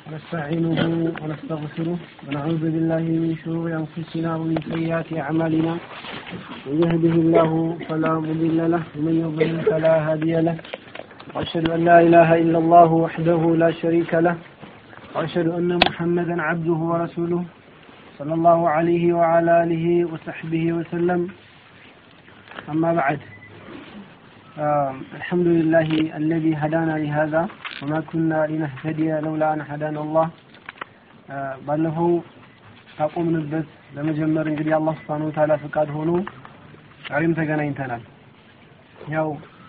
ونستعينه ونستغفره ونعوذ بالله من شرور أنفسنا ومن سيئات أعمالنا من يهده الله فلا مضل له ومن يضلل فلا هادي له وأشهد أن لا إله إلا الله وحده لا شريك له وأشهد أن محمدا عبده ورسوله صلى الله عليه وعلى آله وصحبه وسلم أما بعد آه الحمد لله الذي هدانا لهذا وما كنا لنهتدي لولا أن هدانا الله ባለፈው ካቆምንበት ለመጀመር እንግዲህ አላህ ስብሐነሁ ወተዓላ ፍቃድ ሆኖ ዛሬም ተገናኝተናል። ያው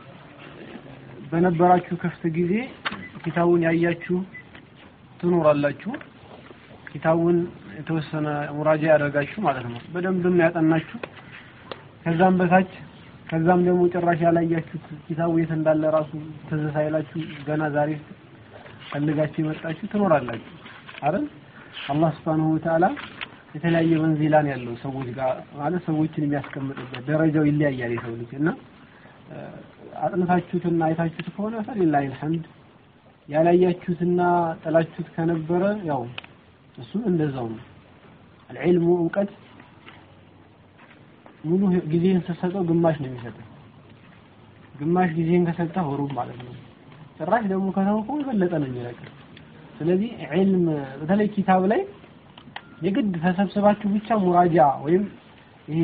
በነበራችሁ ክፍት ጊዜ ኪታቡን ያያችሁ ትኖራላችሁ። ኪታቡን የተወሰነ ሙራጃ ያደርጋችሁ ማለት ነው። በደንብም ያጠናችሁ ከዛም በታች ከዛም ደግሞ ጭራሽ ያላያችሁት ኪታቡ የት እንዳለ ራሱ ትዝ ሳይላችሁ ገና ዛሬ ፈልጋችሁ የመጣችሁ ትኖራላችሁ አይደል? አላህ Subhanahu Wa Ta'ala የተለያየ መንዚላን ያለው ሰዎች ጋር ማለት ሰዎችን የሚያስቀምጥበት ደረጃው ይለያያል የሰው ልጅ እና አጥንታችሁትና አይታችሁት ከሆነ ፈሊላሂ አልሐምድ ያላያችሁትና ጥላችሁት ከነበረ ያው እሱ እንደዛው ነው። አልዕልሙ እውቀት ሙሉ ጊዜህን ስትሰጠው ግማሽ ነው የሚሰጠው። ግማሽ ጊዜህን ከሰጠህ ሩብ ማለት ነው። ጭራሽ ደግሞ ከተውከው የበለጠ ነው የሚለቅህ። ስለዚህ ዒልም በተለይ ኪታብ ላይ የግድ ተሰብስባችሁ ብቻ ሙራጃ ወይም ይሄ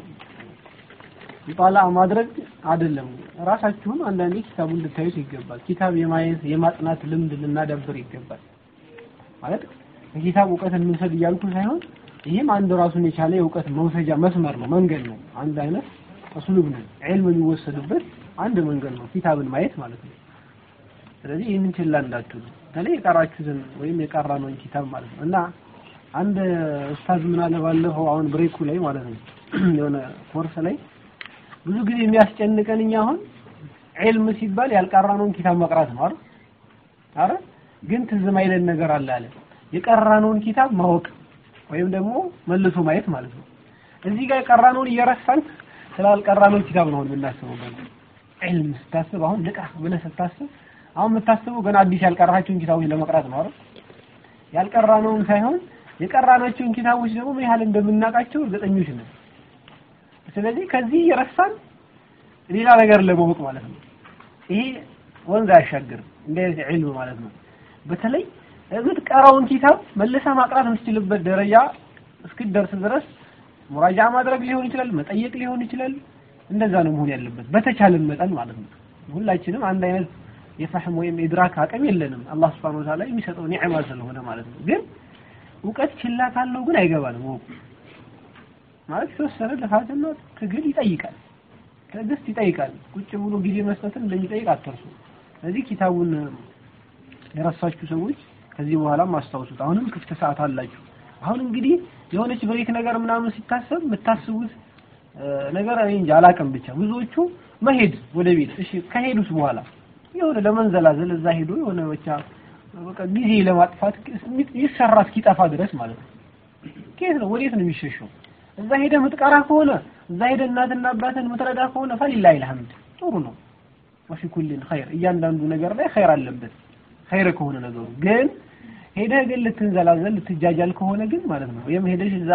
ይጣላ ማድረግ አይደለም። ራሳችሁም አንዳንዴ ኪታቡን ልታዩት ይገባል። ኪታብ የማየት የማጥናት ልምድ ልናዳብር ይገባል። ማለት ከኪታብ እውቀት እንውሰድ እያልኩ ሳይሆን ይህም አንድ ራሱን የቻለ የእውቀት መውሰጃ መስመር ነው፣ መንገድ ነው። አንድ አይነት እስሉብ ነው። ዒልም የሚወሰድበት አንድ መንገድ ነው፣ ኪታብን ማየት ማለት ነው። ስለዚህ ይህንን ችላ እንዳትሉ፣ በተለይ የቀራችሁትን ወይም የቀራነውን ኪታብ ማለት ነው እና አንድ ኡስታዝ ምን አለ ባለፈው አሁን ብሬኩ ላይ ማለት ነው የሆነ ኮርስ ላይ ብዙ ጊዜ የሚያስጨንቀን እኛ አሁን ዒልም ሲባል ያልቀራነውን ኪታብ መቅራት ነው አይደል? አረ ግን ትዝ ማይለን ነገር አለ አለ የቀራነውን ኪታብ ማወቅ ወይም ደግሞ መልሶ ማየት ማለት ነው። እዚህ ጋር የቀራነውን እየረሳን ስላልቀራነው ኪታብ ነው የምናስበው። ገና ዒልም ስታስብ አሁን ልቅራ ብለህ ስታስብ አሁን የምታስበው ገና አዲስ ያልቀራቸውን ኪታቦች ለመቅራት ነው አይደል? ያልቀራነውን ሳይሆን የቀራናቸውን ኪታቦች ደግሞ ምን ያህል እንደምናውቃቸው እርግጠኞች ነን። ስለዚህ ከዚህ እየረሳን ሌላ ነገር ለማወቅ ማለት ነው። ይሄ ወንዝ አያሻግርም። እንደዚህ ዒልም ማለት ነው። በተለይ የምትቀራውን ኪታብ መልሰህ ማቅራት የምትችልበት ደረጃ እስክትደርስ ድረስ ሙራጃ ማድረግ ሊሆን ይችላል፣ መጠየቅ ሊሆን ይችላል። እንደዛ ነው መሆን ያለበት በተቻለን መጠን ማለት ነው። ሁላችንም አንድ አይነት የፈህም ወይም ኢድራክ አቅም የለንም። አላህ Subhanahu Wa Ta'ala የሚሰጠው ኒዕማ ስለሆነ ማለት ነው። ግን እውቀት ችላ ካለው ግን አይገባንም። ወቁ ማለት የተወሰነ ልፋትና ትግል ይጠይቃል፣ ትዕግስት ይጠይቃል። ቁጭ ብሎ ጊዜ መስጠትን እንደሚጠይቅ አትርሱ። ስለዚህ ኪታቡን የረሳችሁ ሰዎች ከዚህ በኋላም አስታውሱት። አሁንም ክፍት ሰዓት አላችሁ። አሁን እንግዲህ የሆነች ብሬክ ነገር ምናምን ሲታሰብ የምታስቡት ነገር እኔ እንጃ አላውቅም። ብቻ ብዙዎቹ መሄድ ወደ ቤት እሺ፣ ከሄዱስ በኋላ የሆነ ለመንዘላዘል እዛ ሄዶ የሆነ ብቻ በቃ ጊዜ ለማጥፋት ይሰራ እስኪጠፋ ድረስ ማለት ነው። ከየት ነው ወዴት ነው የሚሸሸው? እዛ ሄደ ምትቀራ ከሆነ እዛ ሄደ እናትና አባትን ምትረዳ ከሆነ ፈሊላሂ አልሐምድ ጥሩ ነው። ወፊ ኩሊን ኸይር እያንዳንዱ ነገር ላይ ኸይር አለበት ኸይር ከሆነ ነገሩ ግን ሄደህ ግን ልትንዘላዘል ልትጃጃል ከሆነ ግን ማለት ነው ወይም ሄደሽ እዛ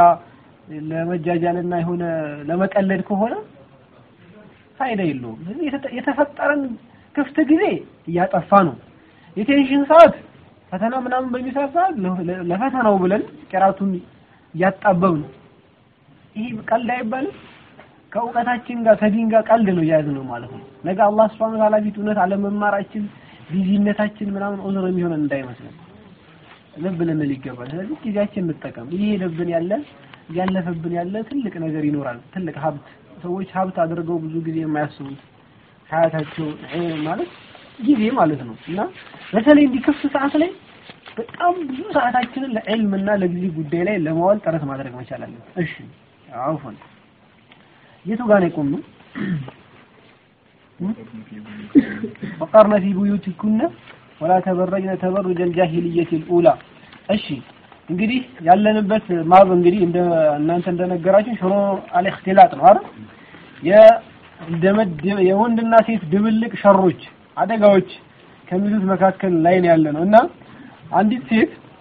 ለመጃጃልና የሆነ ለመቀለድ ከሆነ ፋይዳ የለውም። የተፈጠረን ክፍት ጊዜ እያጠፋ ነው። የቴንሽን ሰዓት ፈተና ምናምን በሚሰራ ሰዓት ለፈተናው ብለን ቅራቱን እያጣበብ ነው። ይሄ ቀልድ አይባልም። ከእውቀታችን ጋር ከዲን ጋር ቀልድ ነው የያዝነው ማለት ነው። ነገ አላህ Subhanahu Wa Ta'ala ፊት እውነት አለመማራችን ቢዚነታችን ምናምን ዑዝር የሚሆነን እንዳይመስለን ልብ ልንል ይገባል። ስለዚህ ጊዜያችን እንጠቀም። ይሄ ሄደብን ያለ ያለፈብን ያለ ትልቅ ነገር ይኖራል። ትልቅ ሀብት ሰዎች ሀብት አድርገው ብዙ ጊዜ የማያስቡት ሀያታቸው ማለት ጊዜ ማለት ነው እና በተለይ እንዲህ ክፍት ሰዓት ላይ በጣም ብዙ ሰዓታችንን ለዕልምና ለጊዜ ጉዳይ ላይ ለማዋል ጥረት ማድረግ መቻል አለን። እሺ አውፈን የቱ ጋር ነው የቆምነው? ወቀርነ ፊ ቡዩቲኩነ ወላ ተበረጅነ ተበሩጀ አልጃሂልየት አልኡላ። እሺ እንግዲህ ያለንበት ማብ እንግዲህ እንደ እናንተ እንደነገራችሁ ሽሮ አልእክትላጥ ነው አይደል? የወንድና ሴት ድብልቅ ሸሮች፣ አደጋዎች ከሚሉት መካከል ላይ ነው ያለ ነው እና አንዲት ሴት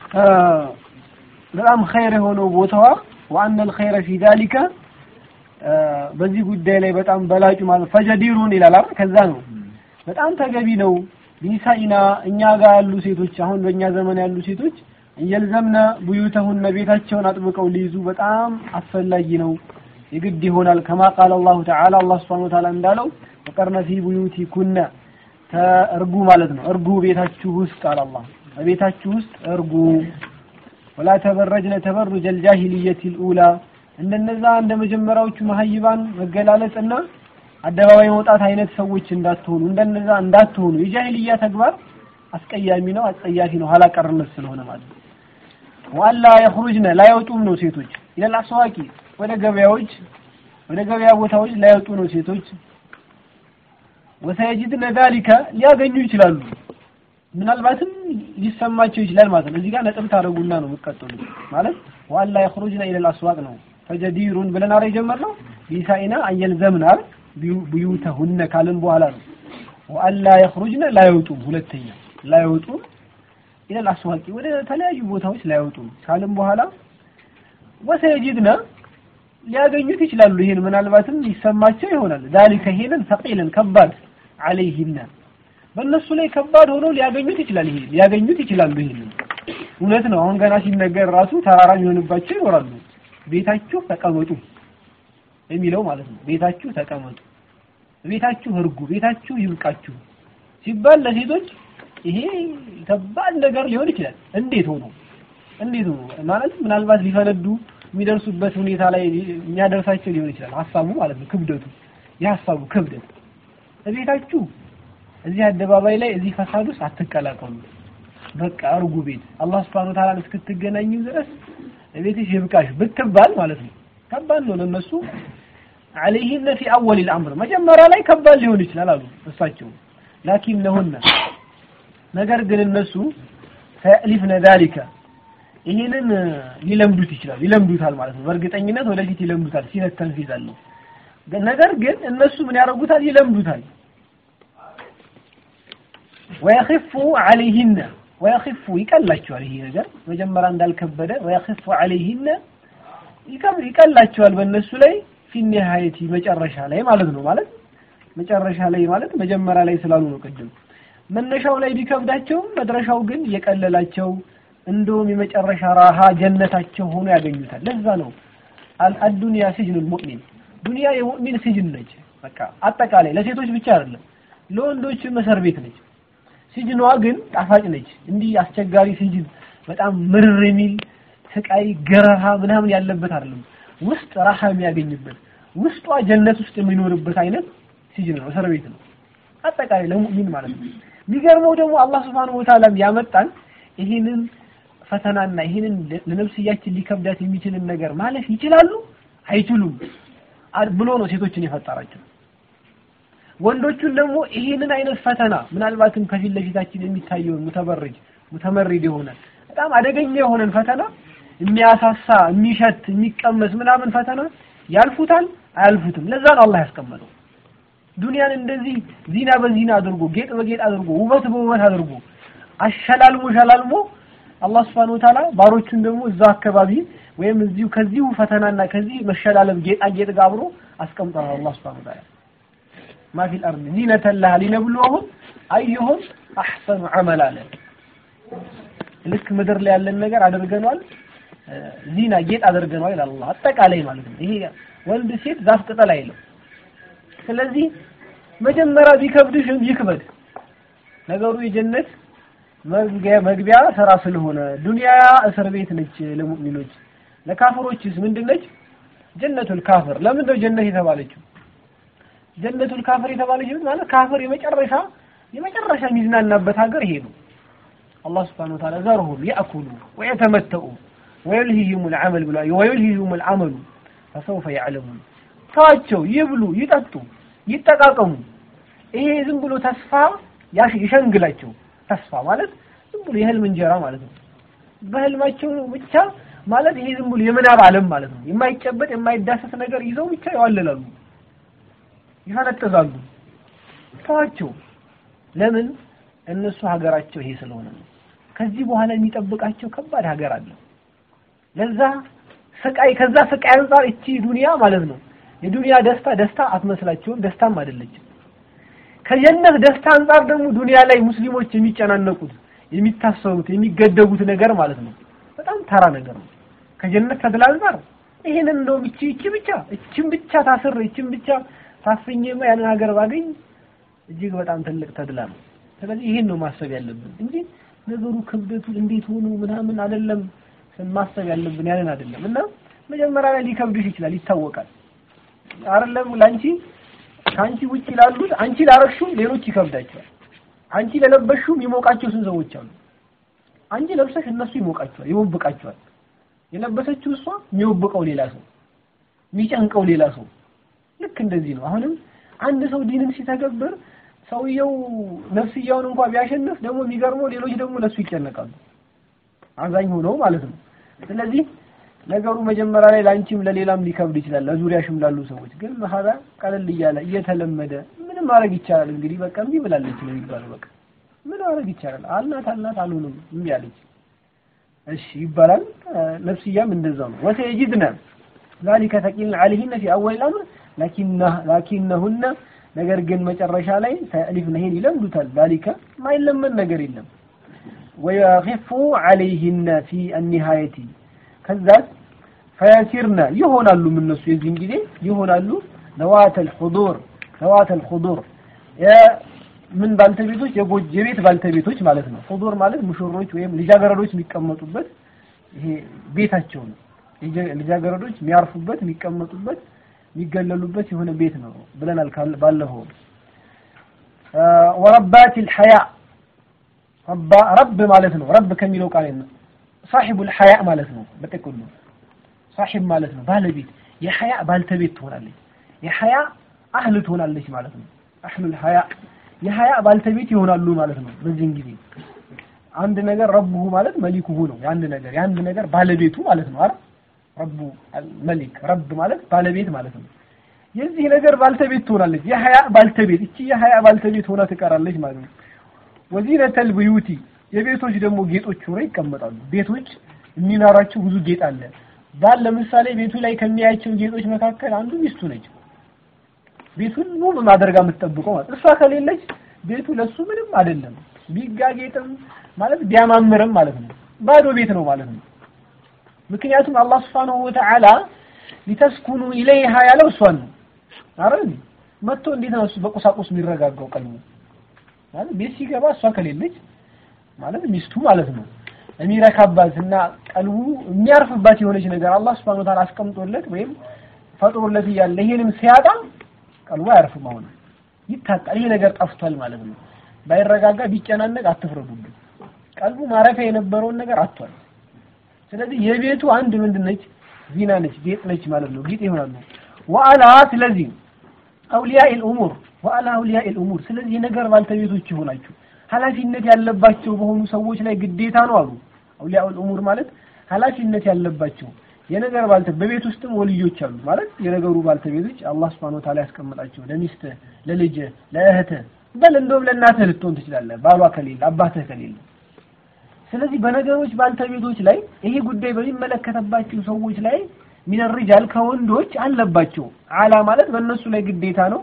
በጣም ኸይር የሆነው ቦታዋ ወአነ الخير في ذلك በዚህ ጉዳይ ላይ በጣም በላጩ ማለት ፈጀዲሩን ይላል አይደል ከዛ ነው በጣም ተገቢ ነው ቢኒሳኢና እኛ ጋር ያሉ ሴቶች አሁን በእኛ ዘመን ያሉ ሴቶች እየልዘምነ ቡዩተሁነ ቤታቸውን አጥብቀው ሊይዙ በጣም አስፈላጊ ነው የግድ ይሆናል ከማ ቃል አላሁ ተዓላ አላህ ስብሐነሁ ወተዓላ እንዳለው ወቀርነ ፊ ቡዩቲኩነ እርጉ ማለት ነው እርጉ ቤታችሁ ውስጥ አለ አላህ በቤታችሁ ውስጥ እርጉ ወላ ተበረጅነ ተበሩጀ አልጃሂልየት ልኡላ እንደነዛ እንደ መጀመሪያዎቹ መሀይባን መገላለጽና አደባባይ መውጣት አይነት ሰዎች እንዳትሆኑ እንደነዛ እንዳትሆኑ የጃሂልያ ተግባር አስቀያሚ ነው አስጸያፊ ነው ኋላ ቀርነት ስለሆነ ማለት ነው ዋላ የኽሩጅነ ላይወጡም ነው ሴቶች ኢለል አስዋቂ ወደ ገበያዎች ወደ ገበያ ቦታዎች ላይወጡ ነው ሴቶች ወሰየጅድነ ዛሊከ ሊያገኙ ይችላሉ ምናልባትም ሊሰማቸው ይችላል ማለት ነው እዚህ ጋር ነጥብ ታደርጉና ነው የምትቀጥሉት ማለት ዋላ የኽሩጅነ ኢለል አስዋቅ ነው ፈጀዲሩን ብለን አረ የጀመርነው ቢሳኢና አየልዘምና ቡዩተሁነ ካልን በኋላ ነው ወአላ የኽሩጅነ ላይወጡም ሁለተኛ ላይወጡም ኢለል አስዋቂ ወደ ተለያዩ ቦታዎች ላይወጡም ካልን በኋላ ወሰየጅድነ ሊያገኙት ይችላሉ ይሄን ምናልባትም ሊሰማቸው ይሆናል ዛሊከ ይሄንን ሰቂልን ከባድ አለይሂነ በእነሱ ላይ ከባድ ሆኖ ሊያገኙት ይችላል ይሄ ሊያገኙት ይችላሉ ይሄንን እውነት ነው አሁን ገና ሲነገር ራሱ ተራራ የሚሆንባቸው ይኖራሉ ቤታችሁ ተቀመጡ የሚለው ማለት ነው ቤታችሁ ተቀመጡ ቤታችሁ እርጉ ቤታችሁ ይብቃችሁ ሲባል ለሴቶች ይሄ ከባድ ነገር ሊሆን ይችላል እንዴት ሆኖ እንዴት ሆኖ ማለት ምናልባት ሊፈነዱ የሚደርሱበት ሁኔታ ላይ የሚያደርሳቸው ሊሆን ይችላል ሀሳቡ ማለት ነው ክብደቱ የሀሳቡ ክብደት ቤታችሁ እዚህ አደባባይ ላይ እዚህ ፈሳድ ውስጥ አትቀላቀሉ በቃ እርጉ ቤት አላህ Subhanahu Wa Ta'ala እስክትገናኙ ድረስ ቤትሽ ይብቃሽ ብትባል ማለት ነው ከባድ ነው ለነሱ عليهن في اول الامر መጀመሪያ ላይ ከባድ ሊሆን ይችላል አሉ እሳቸው ላኪንነሁነ ነገር ግን እነሱ ሰሊፍነ ذلك ይሄንን ሊለምዱት ይችላል ይለምዱታል ማለት ነው በእርግጠኝነት ወደፊት ይለምዱታል ሲነት ተንፊዝ አለው ነገር ግን እነሱ ምን ያደርጉታል ይለምዱታል ወየኽፉ ዐለይሂነ ወየኽፉ ይቀላቸዋል ይሄ ነገር መጀመሪያ እንዳልከበደ ወየኽፉ ዐለይሂነ ይቀላቸዋል በእነሱ ላይ ፊኒሃየቲ መጨረሻ ላይ ማለት ነው ማለት መጨረሻ ላይ ማለት መጀመሪያ ላይ ስላሉ ነው ቅድም መነሻው ላይ ቢከብዳቸውም መድረሻው ግን የቀለላቸው እንደውም የመጨረሻ ራሃ ጀነታቸው ሆኖ ያገኙታል ለዛ ነው አዱንያ ሲጅኑል ሙእሚን ዱንያ የሙእሚን ሲጅን ነች በቃ አጠቃላይ ለሴቶች ብቻ አይደለም ለወንዶችም እስር ቤት ነች ሲጅኗ ግን ጣፋጭ ነች እንዲህ አስቸጋሪ ሲጅን በጣም ምርር የሚል ስቃይ ገረሃ ምናምን ያለበት አይደለም ውስጥ ራሃ የሚያገኝበት ውስጧ ጀነት ውስጥ የሚኖርበት አይነት ሲጅን ነው እስር ቤት ነው አጠቃላይ ለሙእሚን ማለት ነው የሚገርመው ደግሞ አላህ Subhanahu Wa Ta'ala ያመጣን ይህንን ፈተናና ይህንን ለነፍስያችን ሊከብዳት የሚችልን ነገር ማለፍ ይችላሉ አይችሉም ብሎ ነው ሴቶችን የፈጠራቸው ወንዶቹን ደግሞ ይህንን አይነት ፈተና ምናልባትም ከፊት ለፊታችን የሚታየውን ሙተበርጅ ሙተመሪድ የሆነ በጣም አደገኛ የሆነን ፈተና የሚያሳሳ የሚሸት የሚቀመስ ምናምን ፈተና ያልፉታል አያልፉትም ለዛ ነው አላህ ያስቀመጠው ዱንያን እንደዚህ ዚና በዚና አድርጎ ጌጥ በጌጥ አድርጎ ውበት በውበት አድርጎ አሸላልሞ ሸላልሞ አላህ Subhanahu Wa Ta'ala ባሮቹን ደግሞ እዛ አካባቢ ወይም እዚሁ ከዚሁ ፈተናና ከዚህ መሸላለም ጌጣጌጥ ጋር አብሮ አስቀምጧል አላህ Subhanahu Wa Ta'ala ما في الأرض زينة لها لنبلوهم أيهم أحسن عملا ልክ ምድር ላይ ያለን ነገር አድርገናል ዚና ጌጥ አድርገናል ይላል አላህ አጠቃላይ ማለት ነው ይሄ ወንድ ሴት ዛፍ ቅጠል አይለው ስለዚህ መጀመሪያ ቢከብድሽም ይክበድ ነገሩ የጀነት መግቢያ ስራ ስለሆነ ዱንያ እስር ቤት ነች ለሙእሚኖች ለካፍሮችስ ምንድነች ጀነቱል ካፍር ለምን ነው ጀነት የተባለችው ጀነቱል ካፍር የተባለችው ማለት ካፍር የመጨረሻ የመጨረሻ የሚዝናናበት ሀገር ይሄ ነው አላህ Subhanahu Wa Ta'ala ዘርሁም ያእኩሉ ወየተመተኡ ወይልሂሁም العمل ብላ ወይልሂሁም العمل فسوف يعلمون ታቸው ይብሉ ይጠጡ ይጠቃቀሙ ይሄ ዝም ብሎ ተስፋ ይሸንግላቸው ተስፋ ማለት ዝም ብሎ የህልም እንጀራ ማለት ነው በህልማቸው ብቻ ማለት ይሄ ዝም ብሎ የምናብ ዓለም ማለት ነው የማይጨበጥ የማይዳሰስ ነገር ይዘው ብቻ ይዋለላሉ ይፈነጥዛሉ ተዋቸው ለምን እነሱ ሀገራቸው ይሄ ስለሆነ ነው ከዚህ በኋላ የሚጠብቃቸው ከባድ ሀገር አለ። ለዛ ስቃይ ከዛ ስቃይ አንጻር እቺ ዱንያ ማለት ነው የዱንያ ደስታ ደስታ አትመስላቸውም፣ ደስታም አይደለችም። ከጀነት ደስታ አንጻር ደግሞ ዱንያ ላይ ሙስሊሞች የሚጨናነቁት የሚታሰሩት የሚገደቡት ነገር ማለት ነው በጣም ተራ ነገር ነው። ከጀነት ተድላ አንጻር ይሄንን እንደውም እቺ እቺ ብቻ እቺን ብቻ ታስር እቺን ብቻ ታፍኜማ ያንን ሀገር ባገኝ እጅግ በጣም ትልቅ ተድላ ነው። ስለዚህ ይሄን ነው ማሰብ ያለብን እንጂ ነገሩ ክብደቱ እንዴት ሆኖ ምናምን አይደለም ማሰብ ያለብን ያንን አይደለም። እና መጀመሪያ ላይ ሊከብድሽ ይችላል ይታወቃል። አይደለም ላንቺ ከአንቺ ውጭ ላሉት አንቺ ላረግሽው ሌሎች ይከብዳቸዋል። አንቺ ለለበሽው የሚሞቃቸው ስንት ሰዎች አሉ። አንቺ ለብሰሽ እነሱ ይሞቃቸዋል፣ ይወብቃቸዋል። የለበሰችው እሷ የሚወብቀው ሌላ ሰው፣ የሚጨንቀው ሌላ ሰው። ልክ እንደዚህ ነው። አሁንም አንድ ሰው ዲንን ሲተገብር ሰውየው ነፍስያውን እንኳን ቢያሸንፍ ደግሞ የሚገርመው ሌሎች ደግሞ ለሱ ይጨነቃሉ። አዛኝ ሆነው ማለት ነው። ስለዚህ ነገሩ መጀመሪያ ላይ ላንቺም ለሌላም ሊከብድ ይችላል፣ ለዙሪያሽም ላሉ ሰዎች ግን መሀላ ቀለል እያለ እየተለመደ ምንም ማድረግ ይቻላል። እንግዲህ በቃ እምቢ ብላለች ነው የሚባለው። በቃ ምን ማድረግ ይቻላል? አልናት አልናት አልሆንም እምቢ አለች። እሺ ይባላል። ነፍስያም እንደዛው ነው። ወሰየጅድነ ذلك ثقيل عليهن في اول الامر لكنه لكنهن ነገር ግን መጨረሻ ላይ ተእሊፍ ነሂን ይለምዱታል። ذلك ማይለመን ነገር የለም። ወየኺፉ عليهن في النهايه ከዛ ፈያሲርነ ይሆናሉ እነሱ የዚህን ጊዜ ይሆናሉ ነዋተል ሑዱር ነዋተል ሑዱር ምን ባልተቤቶች የጎጅ የቤት ባልተቤቶች ማለት ነው። ሑዱር ማለት ሙሽሮች ወይም ልጃገረዶች የሚቀመጡበት ይሄ ቤታቸው ነው። ልጃገረዶች የሚያርፉበት የሚቀመጡበት የሚገለሉበት የሆነ ቤት ነው ብለናል ባለፈው። ወረባቲል ሐያ ረብ ማለት ነው። ረብ ከሚለው ቃል ነው ሳሒቡል ሐያ ማለት ነው። በጥቅሉ ሳሒብ ማለት ነው ባለቤት የሐያ ባልተቤት ትሆናለች። የሐያ አህል ትሆናለች ማለት ነው። አህሉል ሐያ የሐያ ባልተቤት ይሆናሉ ማለት ነው። በዚህን ጊዜ አንድ ነገር ረቡሁ ማለት መሊኩሁ ነው። የአንድ ነገር የአንድ ነገር ባለቤቱ ማለት ነው አይደል? ረቡ መሊክ ረብ ማለት ባለቤት ማለት ነው። የዚህ ነገር ባልተቤት ትሆናለች። የሐያ ባልተቤት እቺ የሐያ ባልተቤት ሆና ትቀራለች ማለት ነው። ወዚነተል ቡዩቲ የቤቶች ደግሞ ጌጦች ሆነው ይቀመጣሉ። ቤቶች የሚኖራቸው ብዙ ጌጥ አለ። ባል ለምሳሌ ቤቱ ላይ ከሚያያቸው ጌጦች መካከል አንዱ ሚስቱ ነች። ቤቱን ውብ ማድረጋ የምትጠብቀው ማለት እሷ ከሌለች ቤቱ ለሱ ምንም አይደለም። ቢጋጌጥም ማለት ቢያማምርም ማለት ነው ባዶ ቤት ነው ማለት ነው። ምክንያቱም አላህ Subhanahu Wa Ta'ala ሊተስኩኑ ኢለይሃ ያለው እሷን ነው አይደል? መጥቶ እንዴት ነው እሱ በቁሳቁስ የሚረጋጋው ቀልቡ ማለት ቤት ሲገባ እሷ ከሌለች ማለት ሚስቱ ማለት ነው የሚረካባት እና ቀልቡ የሚያርፍባት የሆነች ነገር አላህ Subhanahu Wa Ta'ala አስቀምጦለት ወይም ፈጥሮለት እያለ ይሄንም ሲያጣ ቀልቡ አያርፍም። አሁን ይታጣል። ይሄ ነገር ጠፍቷል ማለት ነው። ባይረጋጋ ቢጨናነቅ አትፍረዱብን። ቀልቡ ማረፊያ የነበረውን ነገር አጥቷል። ስለዚህ የቤቱ አንድ ምንድን ነች? ዚና ነች፣ ጌጥ ነች ማለት ነው። ጌጥ ይሆናሉ። ወአላ ስለዚህ አውሊያኢ ልኡሙር ወአላ አውሊያኢ ልኡሙር ስለዚህ የነገር ባልተቤቶች ይሆናችሁ ኃላፊነት ያለባቸው በሆኑ ሰዎች ላይ ግዴታ ነው አሉ። አውሊያኡ ልኡሙር ማለት ኃላፊነት ያለባቸው የነገር ባልተ በቤት ውስጥም ወልዮች አሉ ማለት የነገሩ ባልተቤቶች አላህ Subhanahu Wa Ta'ala ያስቀምጣቸው ለሚስትህ፣ ለልጅህ፣ ለእህትህ በል እንደውም ለእናትህ ልትሆን ትችላለህ ባሏ ከሌለ አባትህ ከሌለ ስለዚህ በነገሮች ባልተቤቶች ላይ ይሄ ጉዳይ በሚመለከተባቸው ሰዎች ላይ ሚነርጃል ከወንዶች አለባቸው አላ ማለት በእነሱ ላይ ግዴታ ነው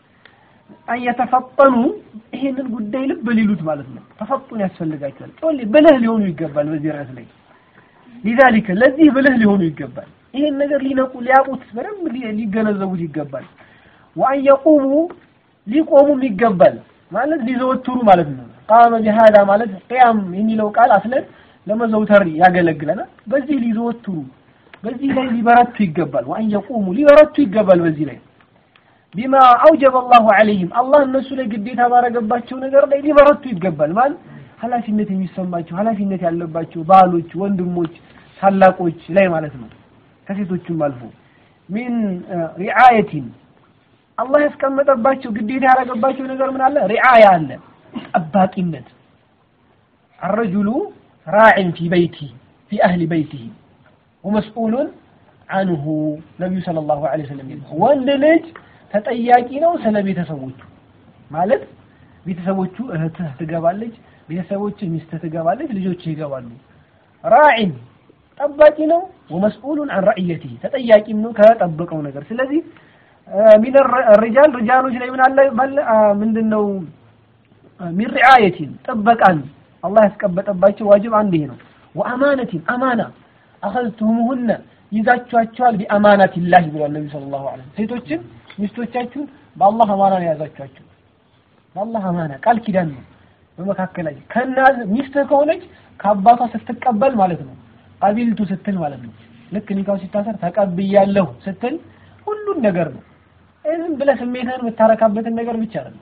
አየተፈጠኑ ይሄንን ጉዳይ ልብ ሊሉት ማለት ነው ተፈጡን ያስፈልጋቸዋል ጮሌ ብልህ ሊሆኑ ይገባል በዚህ ርዕስ ላይ ሊዛሊከ ለዚህ ብልህ ሊሆኑ ይገባል ይሄን ነገር ሊነቁ ሊያውቁት በደንብ ሊገነዘቡት ይገባል ወአን የቁሙ ሊቆሙም ይገባል ማለት ሊዘወትሩ ማለት ነው ቃመ ቢሃዳ ማለት ቅያም የሚለው ቃል አስለን ለመዘውተር ያገለግለናል በዚህ ሊዘወትሩ በዚህ ላይ ሊበረቱ ይገባል ወአን የቁሙ ሊበረቱ ይገባል በዚህ ላይ ቢማ አውጀበ አላሁ ዐለይሂም አላህ እነሱ ላይ ግዴታ ባረገባቸው ነገር ላይ ሊበረቱ ይገባል ማለት ኃላፊነት የሚሰማቸው ኃላፊነት ያለባቸው ባሎች፣ ወንድሞች፣ ታላቆች ላይ ማለት ነው ከሴቶችም አልፎ ሚን ሪዓየቲን አላህ ያስቀመጠባቸው ግዴታ ያደረገባቸው ነገር ምን አለ? ሪዓያ አለ፣ ጠባቂነት። አረጁሉ ራዕን ፊ በይቲ ፊ አህሊ በይቲሂ ወመስኡሉን አንሁ ነቢዩ ሰለላሁ ዐለይሂ ወሰለም ወንድ ልጅ ተጠያቂ ነው ስለ ቤተሰቦቹ ማለት ቤተሰቦቹ እህትህ ትገባለች፣ ቤተሰቦች ሚስትህ ትገባለች፣ ልጆች ይገባሉ። ራዒን ጠባቂ ነው። ወመስኡሉን አን ረዕየቲሂ ተጠያቂም ነው ከጠበቀው ነገር። ስለዚህ ሚን ሪጃል ሪጃሎች ላይ ምን አለ ምንድን ነው ሚን ሪዓየቲን ጥበቃን አላህ ያስቀበጠባቸው ዋጅብ አንድ ይሄ ነው። ወአማነቲን አማና አኸዝቱሙሁነ ይዛችኋቸዋል ቢአማናቲላህ ብሏል ነቢ ሰለላሁ ዐለይሂ ወሰለም። ሴቶችን ሚስቶቻችሁን በአላህ አማና ነው የያዛችኋቸው። በአላህ አማና ቃል ኪዳን ነው በመካከላችሁ ከእናት ሚስትህ ከሆነች ከአባቷ ስትቀበል ማለት ነው። ቀቢልቱ ስትል ማለት ነው። ልክ ኒካው ሲታሰር ተቀብያለሁ ስትል ሁሉን ነገር ነው። ዝም ብለህ ስሜትህን የምታረካበትን ነገር ብቻ አይደለም።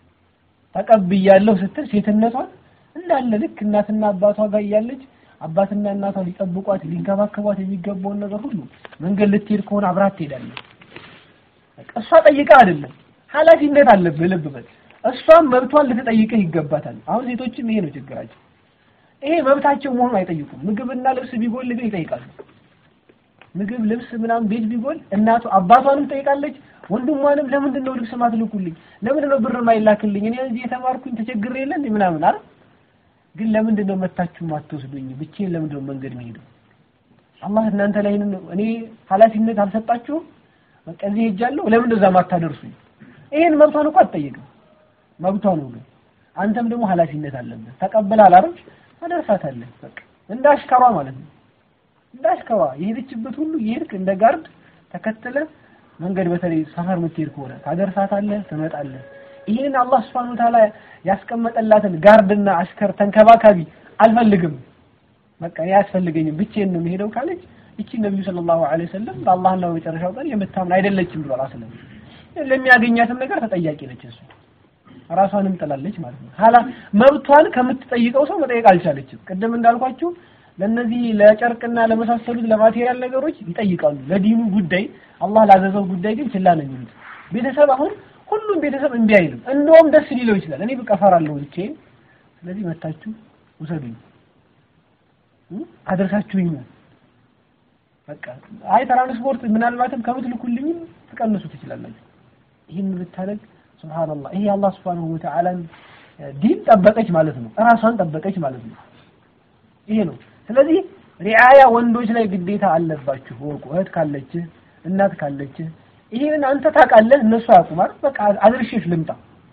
ተቀብያለሁ ስትል ሴትነቷን እንዳለ ልክ እናትና አባቷ ጋር እያለች አባትና እናቷ ሊጠብቋት ሊንከባከቧት የሚገባውን ነገር ሁሉ መንገድ ልትሄድ ከሆነ አብራት ትሄዳለች። እሷ ጠይቃ አይደለም ኃላፊነት አለብህ። ልብ በል እሷም መብቷን ልትጠይቅህ ይገባታል። አሁን ሴቶችም ይሄ ነው ችግራቸው። ይሄ መብታቸው መሆኑን አይጠይቁም። ምግብና ልብስ ቢጎል ግን ይጠይቃሉ። ምግብ፣ ልብስ ምናምን ቤት ቢጎል እናቱ አባቷንም ትጠይቃለች፣ ወንድሟንም ለምንድን ነው ልብስ ማትልኩልኝ? ለምንድን ነው ብር ማይላክልኝ? እኔ እዚህ የተማርኩኝ ተቸግሬ የለ እንዴ ምናምን አይደል? ግን ለምንድን ነው መታችሁ ማትወስዱኝ? ብቻዬን ለምንድን ነው መንገድ መሄደው? አላህ እናንተ ላይ እኔ ኃላፊነት አልሰጣችሁም? በቃ እዚህ ሄጃለሁ፣ ለምን እዛ ማታደርሱኝ? ይሄን መብቷን እኮ አትጠይቅም። መብቷ ነው። ግን አንተም ደግሞ ኃላፊነት አለብህ። ተቀብለሃል አይደል? አደርሳታለህ። በቃ እንደ አሽከሯ ማለት ነው። እንደ አሽከሯ የሄደችበት ሁሉ የሄድክ እንደ ጋርድ ተከትለ መንገድ በተለይ ሰፈር የምትሄድ ከሆነ ታደርሳታለህ፣ ትመጣለህ። ይህን አላህ Subhanahu Wa Ta'ala ያስቀመጠላትን ጋርድና አሽከር ተንከባካቢ አልፈልግም፣ በቃ አያስፈልገኝም፣ ብቻዬን ነው የምሄደው ካለች እቺ ነብዩ ሰለላሁ ዐለይሂ ወሰለም በአላህና በመጨረሻው ቀን የምታምን አይደለችም ብሏል። አስለም ለሚያገኛትም ነገር ተጠያቂ ነች እሱ ራሷንም ጥላለች ማለት ነው። ሀላ መብቷን ከምትጠይቀው ሰው መጠየቅ አልቻለችም። ቅድም እንዳልኳችሁ ለነዚህ ለጨርቅና ለመሳሰሉት ለማቴሪያል ነገሮች ይጠይቃሉ። ለዲኑ ጉዳይ አላህ ላዘዘው ጉዳይ ግን ችላ ነው የሚሉት። ቤተሰብ አሁን ሁሉም ቤተሰብ እምቢ አይልም። እንደውም ደስ ሊለው ይችላል። እኔ በቃ እፈራለሁ ብቻዬን፣ ስለዚህ መታችሁ ውሰዱኝ፣ አደርሳችሁኝ ነው በቃ። አይ ትራንስፖርት ምናልባትም ከምትልኩልኝም ትቀንሱ ትችላላችሁ። ይህን ብታደርግ ሱብሃንአላህ ይሄ አላህ ሱብሃነሁ ወተዓላን ዲን ጠበቀች ማለት ነው። እራሷን ጠበቀች ማለት ነው። ይሄ ነው። ስለዚህ ሪዓያ ወንዶች ላይ ግዴታ አለባችሁ። ወቁ እህት ካለችህ እናት ካለችህ ይሄን አንተ ታውቃለህ፣ እነሱ አያውቁም አይደል? በቃ አድርሼሽ ልምጣ።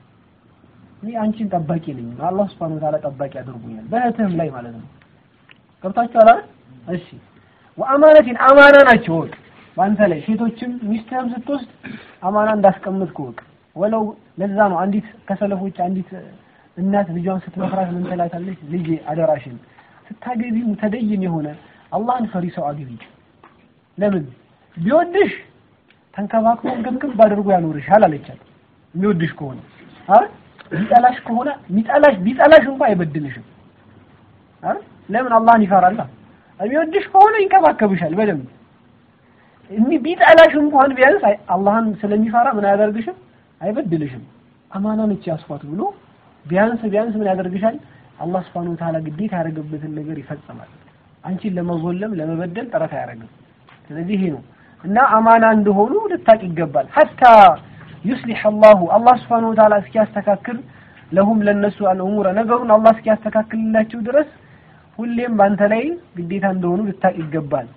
እኔ አንቺን ጠባቂ ነኝ። አላህ ሱብሃነሁ ወተዓላ ጠባቂ አድርጎኛል፣ በእህትህም ላይ ማለት ነው። ገብታችኋል አይደል? እሺ ወአማነቲን አማና ናቸው ወቅ በአንተ ላይ ሴቶችም ሚስትህም ስትወስድ አማና እንዳስቀምጥክ ወቅ ወለው ለዛ ነው አንዲት ከሰለፎች አንዲት እናት ልጇን ስትመክራት ምን ትላታለች? ልጄ አደራሽን ስታገቢ ሙተደይን የሆነ አላህን ፈሪ ሰው አግቢ። ለምን ቢወድሽ ተንከባክቦ ግብግብ አድርጎ ያኖርሻል አለቻት። የሚወድሽ ከሆነ አረ ቢጠላሽ ከሆነ ቢጠላሽ ቢጠላሽ እንኳን አይበድልሽም። አረ ለምን አላህን ይፈራላ። የሚወድሽ ከሆነ ይንከባከብሻል በደንብ እኒ ቢጠላሽ እንኳን ቢያንስ አላህን ስለሚፈራ ምን አያደርግሽም አይበድልሽም። አማና ነች ያስፋት ብሎ ቢያንስ ቢያንስ ምን ያደርግሻል? አላህ Subhanahu Wa Ta'ala ግዴታ ያደረገበትን ነገር ይፈጽማል። አንቺን ለመዞለም ለመበደል ጥረት አያደርግም። ስለዚህ ይሄ ነው እና አማና እንደሆኑ ልታቅ ይገባል። ሐታ ዩስሊህ አላሁ አላህ Subhanahu Wa Ta'ala እስኪያስተካክል ለሁም ለነሱ አልኡሙረ ነገሩን አላህ እስኪያስተካክልላቸው ድረስ ሁሌም በአንተ ላይ ግዴታ እንደሆኑ ልታቅ ይገባል።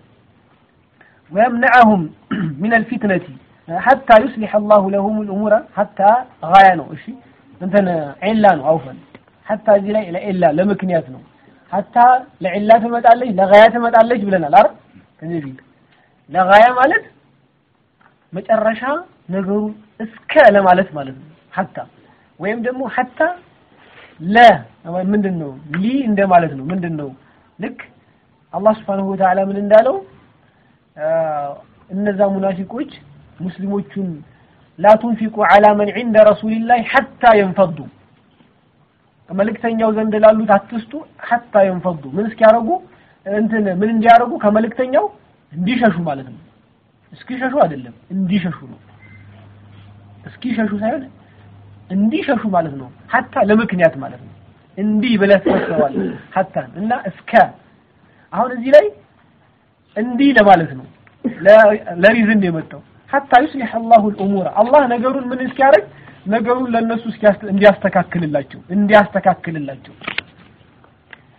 ወየምነዐሁም ሚነል ፊትነቲ ሐታ ዩስሊህ አላሁ ለሁም ልእሙረ ሐታ ጋያ ነው። እሺ እንትን ዒላ ነው አውፈን ሐታ እዚህ ላይ ለዒላ ለምክንያት ነው። ሐታ ለዒላ ትመጣለች ለጋያ ትመጣለች ብለናል አይደል? ከዚህ ፊት ለጋያ ማለት መጨረሻ ነገሩ እስከ ለማለት ማለት ነው። ሐታ ወይም ደግሞ ሐታ ለ ምንድን ነው ሊ እንደማለት ነው። ምንድን ነው ልክ አላህ ስብሓነሁ ወተዓላ ምን እንዳለው እነዛ ሙናፊቆች ሙስሊሞቹን ላ ቱንፊቁ ዐላ መን ዒንደ ረሱሊላህ ሐታ የንፈዱ መልእክተኛው ዘንድ ላሉት አትስጡ ሐታ የንፈዱ ምን እስኪያደርጉ እንትን ምን እንዲያደርጉ ከመልእክተኛው እንዲሸሹ ማለት ነው። እስኪሸሹ አይደለም እንዲሸሹ ነው። እስኪሸሹ ሳይሆን እንዲሸሹ ማለት ነው። ሐታ ለምክንያት ማለት ነው። እንዲህ ብለህ ትፈስረዋለህ ሐታ እና እስከ አሁን እዚህ ላይ እንዲህ ለማለት ነው። ለሪዝን የመጣው ሐታ ዩስሊህ አላሁ ልእሙረ አላህ ነገሩን ምን እስኪያደርግ ነገሩን ለእነሱ እንዲያስተካክልላቸው እንዲያስተካክልላቸው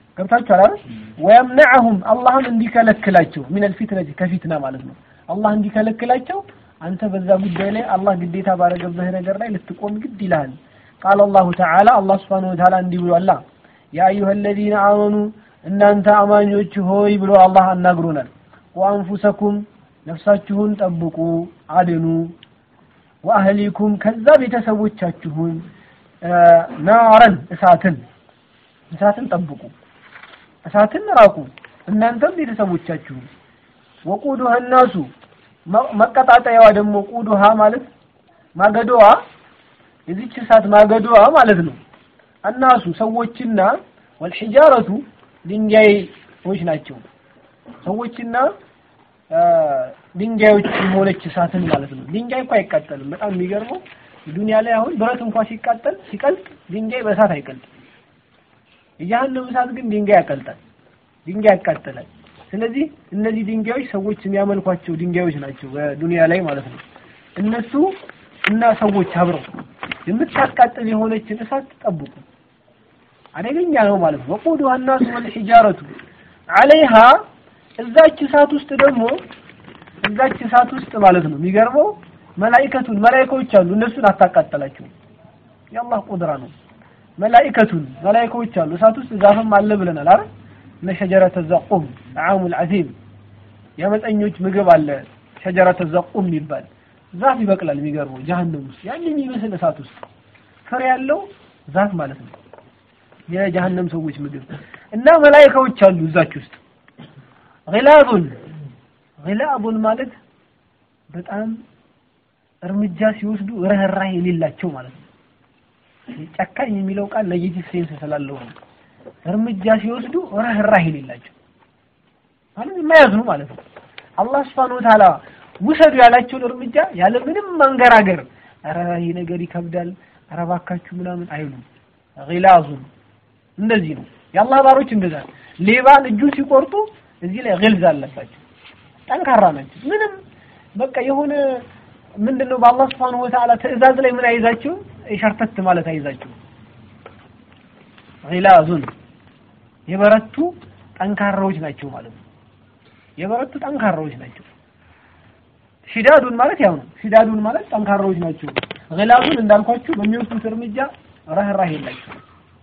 ገብታችኋል አይደል? ወየምነዐሁም አላህም እንዲከለክላቸው ሚነል ፊትነቲ ከፊትና ማለት ነው። አላህ እንዲከለክላቸው አንተ በዛ ጉዳይ ላይ አላህ ግዴታ ባረገብህ ነገር ላይ ልትቆም ግድ ይልሃል። ቃለ አላሁ ተዓላ አላህ ሱብሓነሁ ወተዓላ እንዲህ ብሏላ ያ አዩሀ አለዚነ አመኑ እናንተ አማኞች ሆይ ብሎ አላህ አናግሮናል። ወአንፉሰኩም ነፍሳችሁን ጠብቁ አድኑ፣ ወአህሊኩም ከዛ ቤተሰቦቻችሁን ናረን እሳትን እሳትን ጠብቁ፣ እሳትን ራቁ፣ እናንተም ቤተሰቦቻችሁን ወቁዱሃ ናሱ መቀጣጠያዋ ደግሞ ቁዱሃ ማለት ማገዶዋ የዚች እሳት ማገዶዋ ማለት ነው። አናሱ ሰዎችና ወልሒጃረቱ ድንጋዮች ናቸው። ሰዎችና ድንጋዮች የሆነች እሳትን ማለት ነው። ድንጋይ እኮ አይቃጠልም። በጣም የሚገርመው ዱንያ ላይ አሁን ብረት እንኳን ሲቃጠል ሲቀልጥ ድንጋይ በእሳት አይቀልጥም። የጀሃነም እሳት ግን ድንጋይ ያቀልጣል፣ ድንጋይ ያቃጥላል። ስለዚህ እነዚህ ድንጋዮች ሰዎች የሚያመልኳቸው ድንጋዮች ናቸው በዱንያ ላይ ማለት ነው። እነሱ እና ሰዎች አብረው የምታቃጥል የሆነችን እሳት ጠብቁ። አደገኛ ነው ማለት ነው። ወቁዱሃ ናሱ ወልሒጃረቱ ዐለይሃ እዛች እሳት ውስጥ ደግሞ እዛች እሳት ውስጥ ማለት ነው የሚገርመው መላኢከቱን መላኢካዎች አሉ። እነሱን አታቃጠላቸውም። የአላህ ቁድራ ነው። መላኢከቱን መላኢካዎች አሉ። እሳት ውስጥ ዛፍም አለ ብለናል አይደል? እነ ሸጀረተ ዘቁም ጣዓሙል ዐዚም የአመፀኞች ምግብ አለ። ሸጀረተ ዘቁም የሚባል ዛፍ ይበቅላል። የሚገርመው ጀሀነም ውስጥ ያን የሚመስል እሳት ውስጥ ፍሬ ያለው ዛፍ ማለት ነው። የጀሀነም ሰዎች ምግብ እና መላኢካዎች አሉ እዛች ውስጥ ግላቡን ግላቡን ማለት በጣም እርምጃ ሲወስዱ ርህራሄ የሌላቸው ማለት ነው። ጨካኝ የሚለው ቃል ኔጌቲቭ ሴንስ ስላለው ነው። እርምጃ ሲወስዱ ርህራሄ የሌላቸው ማለት የማያዝኑ ማለት ነው። አላህ ሱብሓነሁ ወተዓላ ውሰዱ ያላቸውን እርምጃ ያለ ምንም ማንገራገር ኧረ ይሄ ነገር ይከብዳል፣ ኧረ እባካችሁ ምናምን አይሉም። ግላዙን እንደዚህ ነው የአላህ ባሮች እንደዛ ሌባን እጁን ሲቆርጡ እዚህ ላይ ግልዝ አለባቸው። ጠንካራ ናቸው። ምንም በቃ የሆነ ምንድነው በአላህ Subhanahu Wa Ta'ala ትዕዛዝ ላይ ምን አይዛቸው ሸርተት ማለት አይዛቸው ግላዙን የበረቱ ጠንካራዎች ናቸው ማለት ነው። የበረቱ ጠንካራዎች ናቸው። ሽዳዱን ማለት ያው ነው። ሽዳዱን ማለት ጠንካራዎች ናቸው። ግላዙን እንዳልኳችሁ በሚወስዱት እርምጃ ራህራህ የላቸው።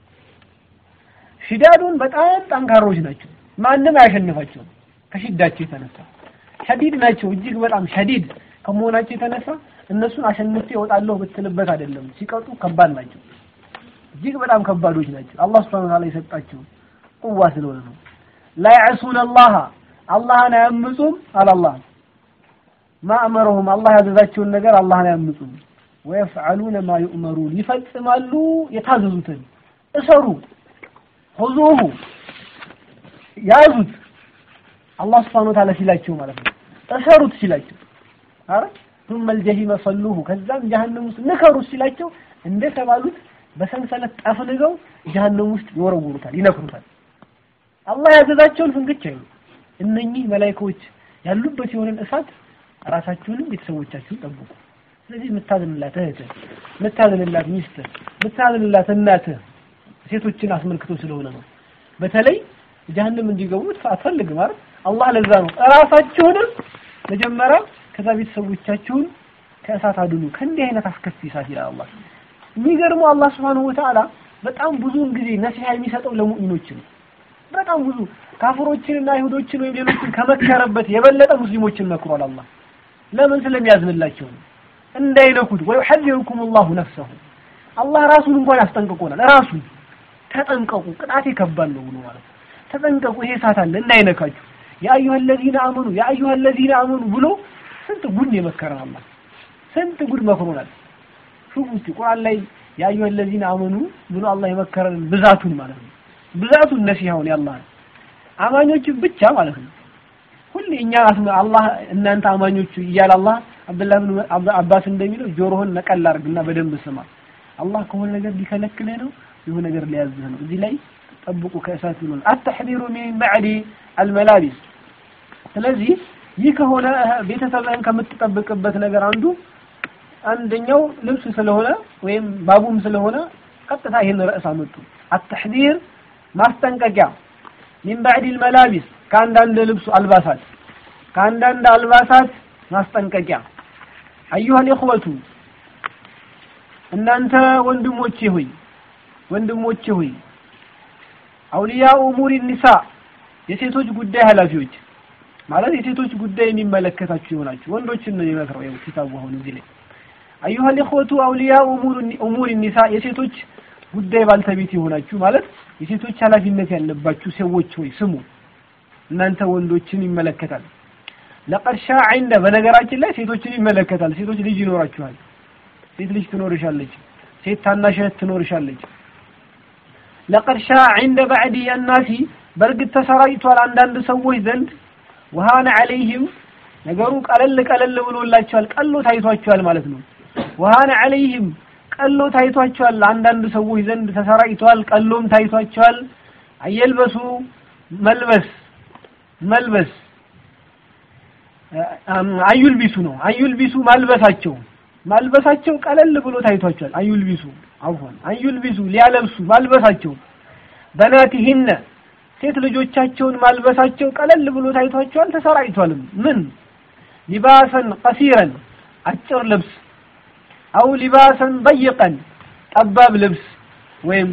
ሽዳዱን በጣም ጠንካራዎች ናቸው። ማንም አያሸንፋቸውም ከሽዳቸው የተነሳ ሸዲድ ናቸው። እጅግ በጣም ሸዲድ ከመሆናቸው የተነሳ እነሱን አሸንፌ እወጣለሁ ብትልበት አይደለም፣ ሲቀጡ ከባድ ናቸው። እጅግ በጣም ከባዶች ናቸው። አላህ Subhanahu Wa Ta'ala የሰጣቸው ቁዋ ስለሆነ ነው። ላ ያዕሱነ አላህ አላህን አያምፁም አላላህ ማእመረሁም አላህ ያዘዛቸውን ነገር አላህን አያምፁም። ወየፍዐሉነ ማ ዩእመሩን ይፈጽማሉ የታዘዙትን እሰሩ ሁዙሁ ያዙት አላህ Subhanahu Wa Ta'ala ሲላቸው ማለት ነው። እሰሩት ሲላቸው አረ ثم الجحيم صلوه ከዛም ጀሀነም ውስጥ ንከሩት ሲላቸው እንደተባሉት በሰንሰለት ጠፍንገው ጀሀነም ውስጥ ይወረውሩታል፣ ይነክሩታል። አላህ ያዘዛቸውን ፍንክች አይሉ እነኚህ መላኢካዎች ያሉበት የሆነን እሳት ራሳችሁንም ቤተሰቦቻችሁን ጠብቁ። ስለዚህ የምታዝንላት እህትህ፣ የምታዝንላት ሚስትህ፣ የምታዝንላት እናትህ ሴቶችን አስመልክቶ ስለሆነ ነው። በተለይ ጀሀነም እንዲገቡ አትፈልግም አይደል? አላህ ለዛ ነው እራሳችሁንም መጀመሪያ ከዛ ቤተሰቦቻችሁን ከእሳት አድኑ ከእንዲህ አይነት አስከፊ እሳት ይላል አላህ። የሚገርመው አላህ Subhanahu Wa Ta'ala በጣም ብዙውን ጊዜ ነሲሃ የሚሰጠው ለሙእሚኖች ነው። በጣም ብዙ ካፍሮችንና አይሁዶችን ወይም ሌሎችን ከመከረበት የበለጠ ሙስሊሞችን መክሯል አላህ። ለምን ስለሚያዝንላቸው ነው። እንዳይነኩት ወይ ሐዚሩኩም አላሁ ነፍሰሁ አላህ ራሱን እንኳን ያስጠንቅቆናል። ራሱን ተጠንቀቁ፣ ቅጣቴ ከባድ ነው ብሎ ማለት ነው። ተጠንቀቁ፣ ይሄ እሳት አለ እንዳይነካችሁ። ያ አዩሀ ለዚነ አመኑ ያ አዩሀ ለዚነ አመኑ ብሎ ስንት ጉድ የመከረን አላህ ስንት ጉድ መክሮናል። ሹፉ እስቲ ቁርአን ላይ ያ አዩሀ ለዚነ አመኑ ብሎ አላህ የመከረን ብዛቱን ማለት ነው። ብዛቱን ነሲሃውን ያላህ አማኞች ብቻ ማለት ነው። ሁሌ እኛ አላህ እናንተ አማኞቹ እያለ አላህ አብዱላህ ብን አባስ እንደሚለው ጆሮህን ነቀል አድርግና በደንብ ስማ። አላህ ከሆነ ነገር ሊከለክልህ ነው፣ የሆነ ነገር ሊያዝህ ነው። እዚህ ላይ ጠብቁ ከእሳት ብሎ አተሕዚሩ ሚን ባዕዲ አልመላቢስ። ስለዚህ ይህ ከሆነ ቤተሰብህን ከምትጠብቅበት ነገር አንዱ አንደኛው ልብስ ስለሆነ ወይም ባቡም ስለሆነ ቀጥታ ይህን ርዕስ አመጡ። አተሕዚር ማስጠንቀቂያ ሚን ባዕዲል መላቢስ ከአንዳንድ ልብሱ አልባሳት ከአንዳንድ አልባሳት ማስጠንቀቂያ አዩሃል ኢኽወቱ እናንተ ወንድሞቼ ሆይ ወንድሞቼ ሆይ አውሊያ ኡሙሪ ኒሳ የሴቶች ጉዳይ ኃላፊዎች ማለት የሴቶች ጉዳይ የሚመለከታችሁ ይሆናችሁ ወንዶችን ነው የሚመክረው ይኸው ኪታቡ አሁን እዚህ ላይ አዩሃል ኢኽወቱ አውሊያ ኡሙሪ ኒሳ የሴቶች ጉዳይ ባልተቤት የሆናችሁ ማለት የሴቶች ኃላፊነት ያለባችሁ ሰዎች ሆይ ስሙ እናንተ ወንዶችን ይመለከታል ለቀድ ሻዐ ዐንደ በነገራችን ላይ ሴቶችን ይመለከታል ሴቶች ልጅ ይኖራችኋል ሴት ልጅ ትኖርሻለች ሴት ታናሽ እህት ትኖርሻለች ለቀድ ሻዐ ዐንደ ባዕዲ አናሲ በእርግጥ ተሰራጭቷል አንዳንድ ሰዎች ዘንድ ወሃነ ዐለይህም ነገሩ ቀለል ቀለል ብሎላቸዋል ቀሎ ታይቷቸዋል ማለት ነው ወሃነ ዐለይህም ቀሎ ታይቷቸዋል አንዳንድ ሰዎች ዘንድ ተሰራጭቷል ቀሎም ታይቷቸዋል አየልበሱ መልበስ መልበስ አዩልቢሱ ነው አዩልቢሱ ማልበሳቸው ማልበሳቸው ቀለል ብሎ ታይቷቸዋል አዩልቢሱ አውፎን አዩልቢሱ ሊያለብሱ ማልበሳቸው በናቲሂነ ሴት ልጆቻቸውን ማልበሳቸው ቀለል ብሎ ታይቷቸዋል ተሰራጭቷልም ምን ሊባሰን ቀሲረን አጭር ልብስ አው ሊባሰን በይቀን ጠባብ ልብስ ወይም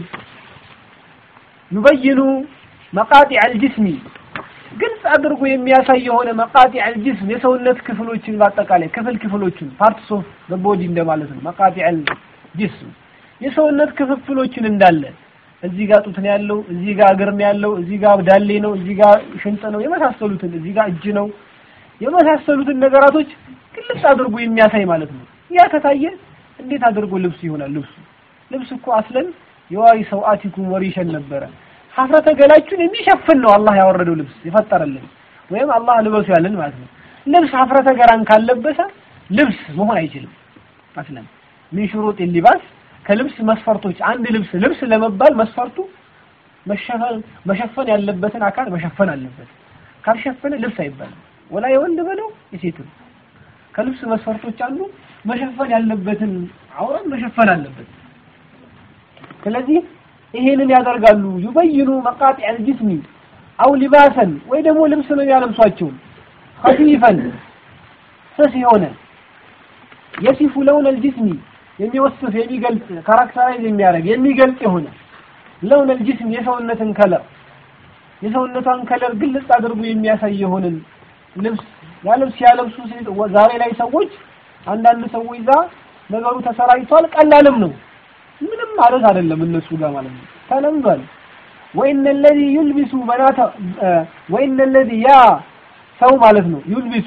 ዩበይኑ መቃጢዕ አልጅስሚ ግልጽ አድርጎ የሚያሳይ የሆነ መቃጢዕ አልጅስም የሰውነት ክፍሎችን በአጠቃላይ ክፍል ክፍሎችን ፓርትስ ኦፍ ቦዲ እንደማለት ነው። መቃጢዕ አልጅስም የሰውነት ክፍፍሎችን እንዳለ እዚህ ጋር ጡት ነው ያለው፣ እዚህ ጋር እግር ነው ያለው፣ እዚህ ጋር ዳሌ ነው፣ እዚህ ጋር ሽንጥ ነው፣ የመሳሰሉትን እዚህ ጋር እጅ ነው፣ የመሳሰሉትን ነገራቶች ግልጽ አድርጎ የሚያሳይ ማለት ነው። ያ ከታየ እንዴት አድርጎ ልብስ ይሆናል? ልብሱ ልብስ እኮ አስለን የዋሪ ሰውአቲኩም ወሪሸን ነበረ ሀፍረተ ገላችሁን የሚሸፍን ነው አላህ ያወረደው ልብስ የፈጠረልን ወይም አላህ ልበሱ ያለን ማለት ነው። ልብስ ሀፍረተ ገላን ካለበሰ ልብስ መሆን አይችልም። አስለን ሚን ሹሩጥ ሊባስ ከልብስ መስፈርቶች አንድ ልብስ ልብስ ለመባል መስፈርቱ መሸፈን መሸፈን ያለበትን አካል መሸፈን አለበት። ካልሸፈነ ልብስ አይባልም። ወላ የወንድ በለው የሴትም ከልብስ መስፈርቶች አንዱ መሸፈን ያለበትን አውራን መሸፈን አለበት። ስለዚህ ይሄንን ያደርጋሉ። ዩበይኑ መቃጢዕ አልጅስሚ አው ሊባሰን ወይ ደግሞ ልብስ ነው ያለብሷቸው ኸፊፈን ስስ የሆነ የሲፉ ለውን አልጅስሚ የሚወስፍ የሚገልጽ ካራክተራይዝ የሚያደርግ የሚገልጽ የሆነ ለውን አልጅስም የሰውነትን ከለር የሰውነቷን ከለር ግልጽ አድርጎ የሚያሳይ የሆነን ልብስ ያልብስ ያለብሱ ዛሬ ላይ ሰዎች አንዳንድ ሰዎች ዛ ነገሩ ተሰራጭቷል። ቀላልም ነው ምንም ማለት አይደለም እነሱ ጋር ማለት ነው ተለምዷል። ወኢነ ለዚ ዩልቢሱ በናተ ወኢነ ለዚ ያ ሰው ማለት ነው ዩልቢሱ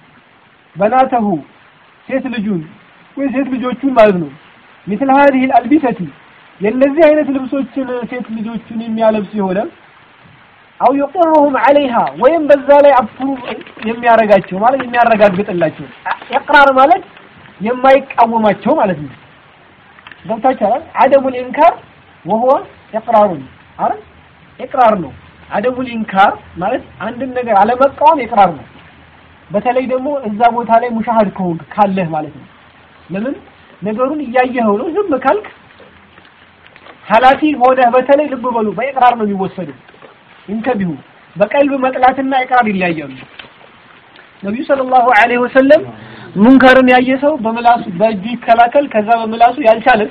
በናተሁ ሴት ልጁን ወይ ሴት ልጆቹን ማለት ነው ሚስል ሀዲህ አልቢሰቲ የእነዚህ አይነት ልብሶችን ሴት ልጆቹን የሚያለብስ የሆነ አው ይቅሩሁም ዐለይሃ ወይም በዛ ላይ አፕሩቭ የሚያረጋቸው ማለት የሚያረጋግጥላቸው ኢቅራር ማለት የማይቃወማቸው ማለት ነው። ገብታችኋል? አደሙል ኢንካር ወሁወ ኢቅራሩን አይደል? ኢቅራር ነው። አደሙል ኢንካር ማለት አንድን ነገር አለመቃወም ኢቅራር ነው። በተለይ ደግሞ እዛ ቦታ ላይ ሙሻሃድ ከሆንክ ካለህ ማለት ነው። ለምን ነገሩን እያየኸው ነው። ዝም ካልክ ኃላፊ ሆነህ በተለይ ልብ በሉ በኢቅራር ነው የሚወሰደው። እንተቢሁ በቀልብ መጥላትና ኢቅራር ይለያያሉ። ነቢዩ ሰለላሁ ዐለይሂ ወሰለም ሙንከርን ያየ ሰው በምላሱ በእጁ ይከላከል፣ ከዛ በምላሱ ያልቻለን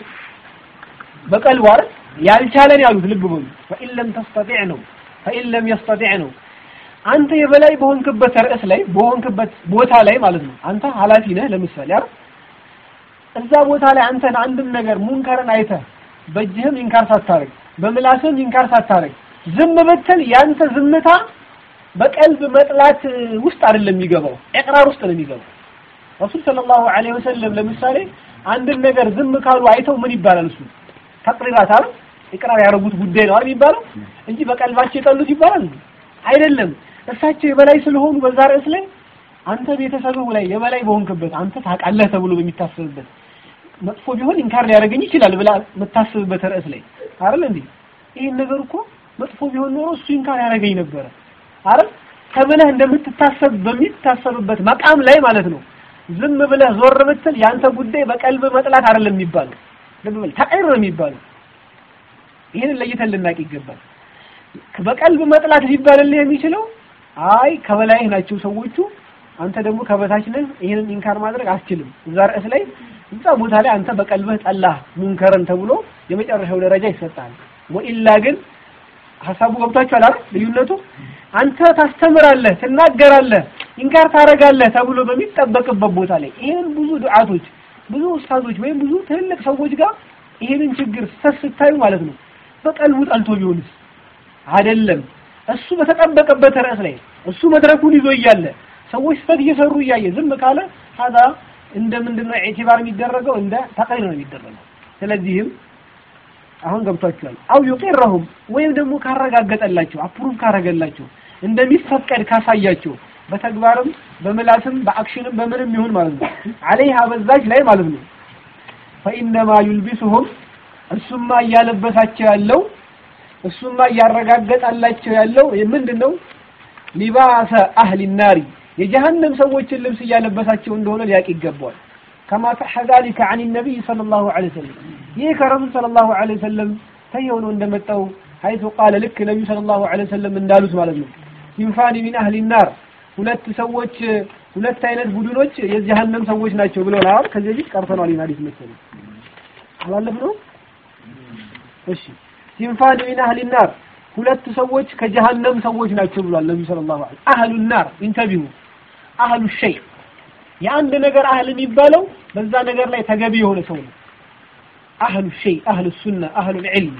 በቀልቡ አይደል ያልቻለን ያሉት ልብ በሉ ፈኢን ለም ተስተጢዕ ነው ፈኢን ለም የስተጢዕ ነው አንተ የበላይ በሆንክበት ርዕስ ላይ በሆንክበት ቦታ ላይ ማለት ነው አንተ ኃላፊ ነህ ለምሳሌ አይደል እዛ ቦታ ላይ አንተን አንድም ነገር ሙንከርን አይተህ በእጅህም ኢንካር ሳታረግ በምላስህም ኢንካር ሳታረግ ዝም ብትል ያንተ ዝምታ በቀልብ መጥላት ውስጥ አይደለም የሚገባው ኢቅራር ውስጥ ነው የሚገባው ረሱል ሰለላሁ ዐለይሂ ወሰለም ለምሳሌ አንድን ነገር ዝም ካሉ አይተው ምን ይባላል እሱ ተቅሪራት አይደል ኢቅራር ያደረጉት ጉዳይ ነው አይደል የሚባለው እንጂ በቀልባቸው የጠሉት ይባላል አይደለም እሳቸው የበላይ ስለሆኑ በዛ ርዕስ ላይ አንተ ቤተሰብህ ላይ የበላይ በሆንክበት አንተ ታውቃለህ ተብሎ በሚታሰብበት መጥፎ ቢሆን ኢንካር ሊያደርገኝ ይችላል ብላ የምታስብበት ርዕስ ላይ አይደል እንዴ ይሄን ነገር እኮ መጥፎ ቢሆን ኖሮ እሱ ኢንካር ያደርገኝ ነበረ አይደል ተብለህ እንደምትታሰብ በሚታሰብበት መቃም ላይ ማለት ነው ዝም ብለህ ዞር ብትል ያንተ ጉዳይ በቀልብ መጥላት አይደለም የሚባለው ልብ በል ተቀይር ነው የሚባለው ይህንን ለይተን ልናቅ ይገባል በቀልብ መጥላት ሊባልልህ የሚችለው አይ ከበላይህ ናቸው ሰዎቹ፣ አንተ ደግሞ ከበታች ነህ። ይሄንን ኢንካር ማድረግ አትችልም። እዛ ርዕስ ላይ እዛ ቦታ ላይ አንተ በቀልብህ ጠላህ ሙንከርን ተብሎ የመጨረሻው ደረጃ ይሰጣል። ወኢላ ግን ሀሳቡ ገብቷችኋል አይደል? ልዩነቱ አንተ ታስተምራለህ፣ ትናገራለህ፣ ኢንካር ታደርጋለህ ተብሎ በሚጠበቅበት ቦታ ላይ ይሄን ብዙ ዱዓቶች፣ ብዙ ኡስታዞች ወይም ብዙ ትልልቅ ሰዎች ጋር ይሄንን ችግር ስተት ስታዩ ማለት ነው በቀልቡ ጠልቶ ቢሆንስ አይደለም። እሱ በተጠበቀበት ርዕስ ላይ እሱ መድረኩን ይዞ እያለ ሰዎች ስተት እየሰሩ እያየ ዝም ካለ ሀዛ እንደ ምንድን ነው ኢዕቲባር የሚደረገው እንደ ተቅሪር ነው የሚደረገው። ስለዚህም አሁን ገብቷቸዋል። አው ዩቂረሁም ወይም ደግሞ ካረጋገጠላቸው አፕሩቭ ካረገላቸው እንደሚፈቀድ ካሳያቸው በተግባርም በምላስም በአክሽንም በምንም ይሁን ማለት ነው አለይሃ በዛች ላይ ማለት ነው ፈኢነማ ዩልቢሱሁም እሱማ እያለበሳቸው ያለው እሱማ እያረጋገጣላቸው ያለው ምንድን ነው ሊባሰ አህሊ ናሪ የጀሃነም ሰዎችን ልብስ እያለበሳቸው እንደሆነ ሊያቅ ይገባዋል ከማ ሰሐ ዛሊከ አን ነቢይ ሰለላሁ ዐለይሂ ወሰለም ይህ ከረሱል ሰለላሁ ዐለይሂ ወሰለም ተየሆኖ እንደመጣው ሀይቱ ቃለ ልክ ነቢዩ ሰለላሁ ዐለይሂ ወሰለም እንዳሉት ማለት ነው ሲንፋኒ ሚን አህሊ ናር ሁለት ሰዎች ሁለት አይነት ቡድኖች የጀሃነም ሰዎች ናቸው ብለውናል። ከዚህ በፊት ቀርተናል። ይሄን ሐዲስ መሰለኝ አላለፍነው። እሺ ሲንፋኒ ሚን አህሊ ናር ሁለት ሰዎች ከጀሃነም ሰዎች ናቸው ብሏል ነብዩ ሰለላሁ ዐለይሂ ወሰለም። አህሉ ናር ኢንተቢሁ አህሉ ሸይ የአንድ ነገር አህል የሚባለው በዛ ነገር ላይ ተገቢ የሆነ ሰው ነው። አህሉ ሸይ አህሉ ሱና አህሉ ዒልም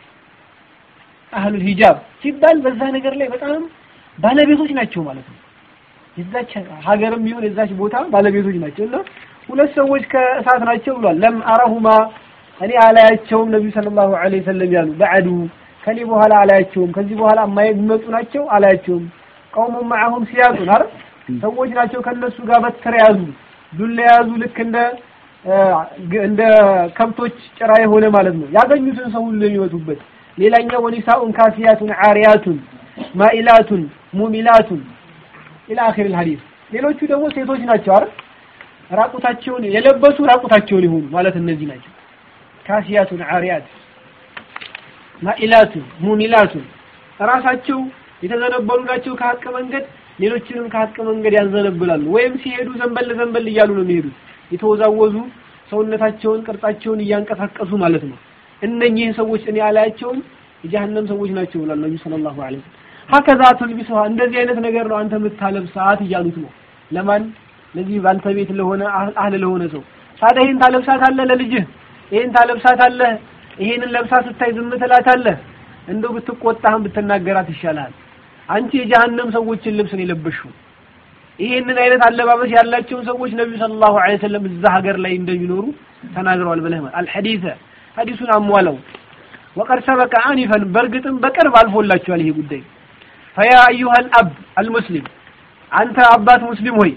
አህሉ ሂጃብ ሲባል በዛ ነገር ላይ በጣም ባለቤቶች ናቸው ማለት ነው። የዛች ሀገርም ይሁን የዛች ቦታ ባለቤቶች ናቸው እና ሁለት ሰዎች ከእሳት ናቸው ብሏል። ለም አረሁማ እኔ አላያቸውም ነቢዩ ሰለላሁ ዐለይሂ ወሰለም ያሉ በዐዱ ከኔ በኋላ አላያቸውም፣ ከዚህ በኋላ የማይመጡ ናቸው አላያቸውም። ቀውሙ መዐሁም ሲያዙን አይደል ሰዎች ናቸው ከነሱ ጋር በትር የያዙ ዱላ የያዙ ልክ እንደ እንደ ከብቶች ጭራ የሆነ ማለት ነው። ያገኙትን ሰው ሁሉ የሚመቱበት። ሌላኛው ወኒሳኡን ካሲያቱን ዓሪያቱን ማኢላቱን ሙሚላቱን ኢላ አኺር ሐዲስ። ሌሎቹ ደግሞ ሴቶች ናቸው አይደል ራቁታቸውን የለበሱ ራቁታቸውን የሆኑ ማለት እነዚህ ናቸው። ካሲያቱን ዓሪያት ማኢላቱን ሙሚላቱን ራሳቸው የተዘነበሉ ናቸው ከሀቅ መንገድ ሌሎችንም ከሀቅ መንገድ ያዘነብላሉ። ወይም ሲሄዱ ዘንበል ዘንበል እያሉ ነው የሚሄዱት የተወዛወዙ ሰውነታቸውን ቅርጻቸውን እያንቀሳቀሱ ማለት ነው። እነኚህን ሰዎች እኔ አላያቸውም የጀሃነም ሰዎች ናቸው ብሏል ነብዩ ሰለላሁ ዐለይሂ ወሰለም። ሀከዛ ትልቢሱሃ እንደዚህ አይነት ነገር ነው አንተ የምታለብሳት እያሉት ነው። ለማን ለዚህ ባንተ ቤት ለሆነ አህል ለሆነ ሰው ታዲያ ይሄን ታለብሳታለህ ለልጅህ፣ ይሄን ታለብሳታለህ፣ ይሄንን ለብሳ ስታይ ዝም ትላታለህ። እንደው ብትቆጣህም ብትናገራት ይሻላል። አንቺ የጀሃነም ሰዎችን ልብስ ነው የለበሽው። ይሄንን አይነት አለባበስ ያላቸውን ሰዎች ነብዩ ሰለላሁ ዐለይሂ ወሰለም እዛ ሀገር ላይ እንደሚኖሩ ተናግረዋል ብለህ ማለት አልሐዲሰ ሐዲሱን አሟለው ወቀድ ሰበቀ አኒፈን በእርግጥም በቅርብ አልፎላችኋል ይሄ ጉዳይ ፈያ አዩሃል አብ አልሙስሊም አንተ አባት ሙስሊም ሆይ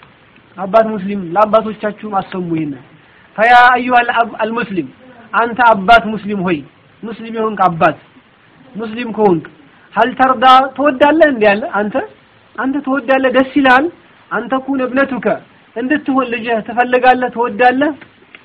አባት ሙስሊም ለአባቶቻችሁም አሰሙ ይሄን ፈያ አዩሃል አብ አልሙስሊም አንተ አባት ሙስሊም ሆይ ሙስሊም የሆንክ አባት ሙስሊም ከሆንክ ሀል ተርዳ ትወዳለህ እንዴ ያለ አንተ አንተ ትወዳለህ ደስ ይልሃል አንተ ኩን እብነቱከ እንድትሆን ልጅህ ትፈልጋለህ ትወዳለህ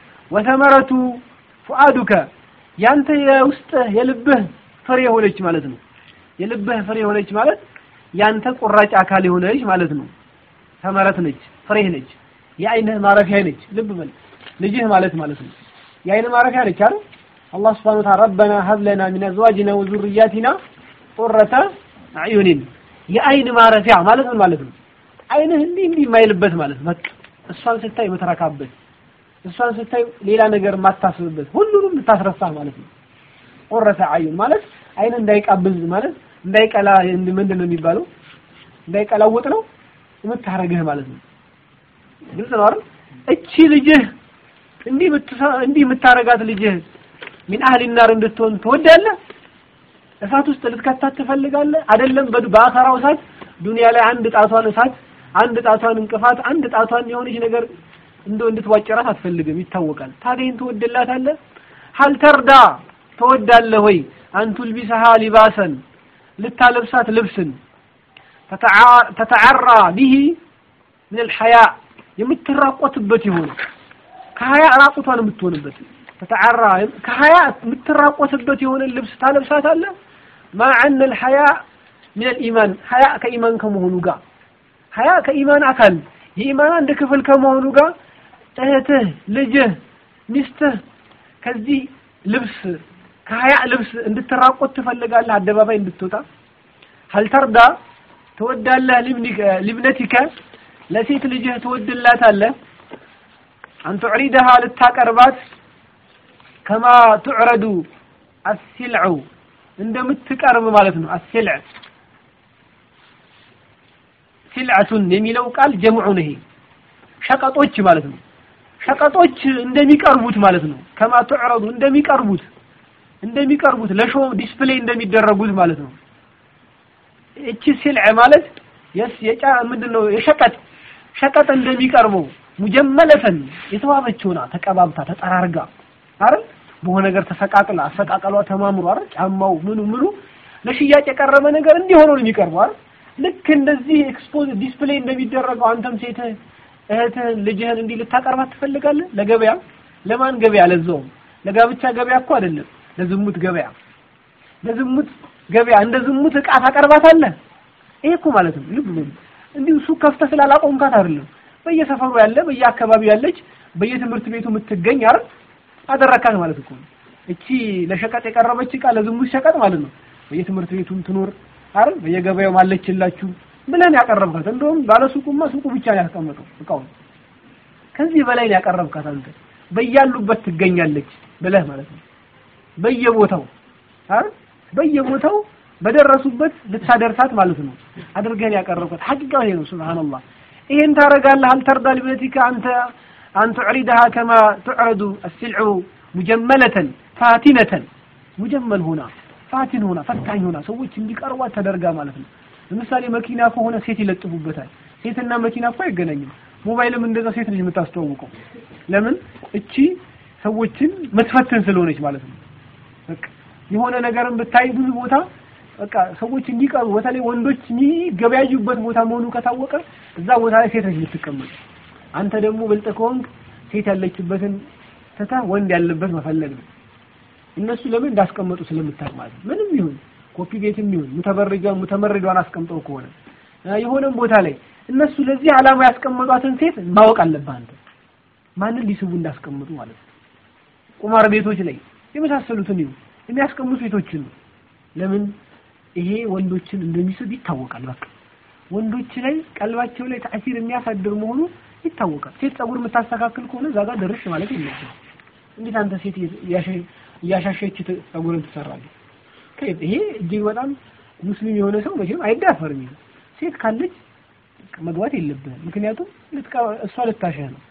ወተመረቱ ፉአዱከ ያንተ የውስጥህ የልብህ ፍሬ የሆነች ማለት ነው የልብህ ፍሬ የሆነች ማለት ያንተ ቁራጭ አካል የሆነች ማለት ነው ተመረት ነች ፍሬህ ነች የአይንህ ማረፊያ ነች ልብ በል ልጅህ ማለት ማለት ነው የአይን ማረፊያ ነች አይደል አላህ Subhanahu Wa Ta'ala ረበና ሀብ ለና ሚን አዝዋጅና ወዙርያቲና ቁረተ አዩኒን የአይን ማረፊያ ማለት ምን ማለት ነው? አይንህ እንዲህ እንዲህ የማይልበት ማለት በቃ እሷን ስታይ የምትረካበት እሷን ስታይ ሌላ ነገር የማታስብበት ሁሉንም የምታስረሳ ማለት ነው። ቁረተ አዩን ማለት አይን እንዳይቃብዝ ማለት እንዳይቀላ ምንድን ነው የሚባለው? እንዳይቀላውጥ ነው የምታረግህ ማለት ነው። ግልጽ ነው አይደል? እቺ ልጅህ እንዲህ እንዲህ የምታረጋት ልጅህ ሚን አህሊ ናር እንድትሆን ትወዳለህ? እሳት ውስጥ ልትከታት ትፈልጋለህ? አይደለም በአኸራው እሳት ዱንያ ላይ አንድ ጣቷን እሳት፣ አንድ ጣቷን እንቅፋት፣ አንድ ጣቷን የሆነች ነገር እንደው እንድትዋጭራት አትፈልግም፣ ይታወቃል። ታዲያ ይህን ትወድላታለህ? ሀል ተርዳ ትወዳለህ ወይ አንቱል ቢሰሃ ሊባሰን ልታለብሳት ልብስን ተተዓራ ቢሂ ምን አልሐያ የምትራቆትበት የሆነ ከሀያ ራቁቷን የምትሆንበት ተተዓራ ከሀያ የምትራቆትበት የሆነ ልብስ ታለብሳታለህ ማ አነ ልሐያ ምን ልኢማን ሀያ ከኢማን ከመሆኑ ጋር ሀያ ከኢማን አካል የኢማን አንድ ክፍል ከመሆኑ ጋር እህትህ፣ ልጅህ፣ ሚስትህ ከዚህ ልብስ ከሀያ ልብስ እንድትራቆት ትፈልጋለህ? አደባባይ እንድትወጣ ሀልተርዳ ትወዳለህ? ሊብነቲከ ለሴት ልጅህ ትወድላታለህ? አንተ ዑሪደሃ ልታቀርባት ከማ ትዕረዱ አሲልዑ እንደምትቀርብ ማለት ነው። አሲልዕ ሲልዓቱን የሚለው ቃል ጀምዑ ነው። ይሄ ሸቀጦች ማለት ነው። ሸቀጦች እንደሚቀርቡት ማለት ነው። ከማ ትዕረዱ እንደሚቀርቡት እንደሚቀርቡት ለሾ ዲስፕሌይ እንደሚደረጉት ማለት ነው። እቺ ሲልዕ ማለት የስ የጫ ምንድነው የሸቀጥ ሸቀጥ እንደሚቀርበው ሙጀመለተን የተዋበች ሆና ተቀባብታ ተጠራርጋ አይደል በሆነ ነገር ተሰቃቅላ አሰቃቀሏ ተማምሮ አይደል ጫማው ምኑ ምኑ ለሽያጭ የቀረበ ነገር እንዲሆነው ነው የሚቀርበው አይደል ልክ እንደዚህ ኤክስፖዝ ዲስፕሌይ እንደሚደረገው አንተም ሴት እህትህን ልጅህን እንዲህ ልታቀርባት ትፈልጋለህ ለገበያ ለማን ገበያ ለዛውም ለጋብቻ ገበያ እኮ አይደለም ለዝሙት ገበያ ለዝሙት ገበያ እንደ ዝሙት እቃ ታቀርባታለህ ይሄ እኮ ማለት ነው ልብ በሉ እንዲሁ ሱቅ ከፍተህ ስላላቆምካት አይደለም በየሰፈሩ ያለ በየአካባቢው ያለች በየትምህርት ቤቱ የምትገኝ አይደል አደረካት ማለት እኮ ነው እቺ ለሸቀጥ የቀረበች እቃ ለዝሙት ሸቀጥ ማለት ነው በየትምህርት ቤቱም ትኖር አይደል በየገበያው ማለችላችሁ ብለን ያቀረብካት እንደውም ባለሱቁማ ሱቁ ብቻ ነው ያስቀመጠው እቃውን ከዚህ በላይ ነው ያቀረብካት አንተ በያሉበት ትገኛለች ብለህ ማለት ነው በየቦታው አይደል በየቦታው በደረሱበት ልታደርሳት ማለት ነው አድርገን ያቀረብካት ሐቂቃ ይሄ ነው ሱብሃንአላህ ይሄን ታረጋለህ አልተርዳ ሊበቲካ አንተ أن تعرضها كما تعرض السلع مجملة فاتنة مجمل هنا ፋቲን ሆና ፈታኝ ሆና ሰዎች እንዲቀርቧት ተደርጋ ማለት ነው። ለምሳሌ መኪና ከሆነ ሴት ይለጥፉበታል። ሴትና መኪና እኮ አይገናኝም። ሞባይልም እንደዛ ሴት ልጅ የምታስተዋውቀው ለምን? እቺ ሰዎችን መትፈትን ስለሆነች ማለት ነው። በቃ የሆነ ነገርን ብታይ ብዙ ቦታ በቃ ሰዎች እንዲቀርቡ በተለይ ወንዶች የሚገበያዩበት ቦታ መሆኑ ከታወቀ እዛ ቦታ ላይ ሴት ልጅ ልትቀመጥ፣ አንተ ደግሞ ብልጥ ከሆንክ ሴት ያለችበትን ትተህ ወንድ ያለበት መፈለግ ነው። እነሱ ለምን እንዳስቀመጡ ስለምታውቅ ማለት ነው። ምንም ይሁን ኮፒ ቤትም ይሁን ሙተበርጃ ሙተመርዷን አስቀምጠው ከሆነ የሆነም ቦታ ላይ እነሱ ለዚህ ዓላማ ያስቀመጧትን ሴት ማወቅ አለብህ አንተ ማንን ሊስቡ እንዳስቀምጡ ማለት ነው። ቁማር ቤቶች ላይ የመሳሰሉትን ይሁን የሚያስቀምጡ ሴቶችን ነው። ለምን ይሄ ወንዶችን እንደሚስብ ይታወቃል። በቃ ወንዶች ላይ ቀልባቸው ላይ ተአሲር የሚያሳድር መሆኑ ይታወቃል። ሴት ጸጉር የምታስተካክል ከሆነ እዛ ጋር ደርሽ ማለት የለብህም። እንዴት አንተ ሴት እያሻሸች ጸጉርን ትሰራለህ? ይሄ እጅግ በጣም ሙስሊም የሆነ ሰው መቼም አይዳፈርም። ሴት ካለች መግባት የለብህም። ምክንያቱም እሷ ልታሸህ ነው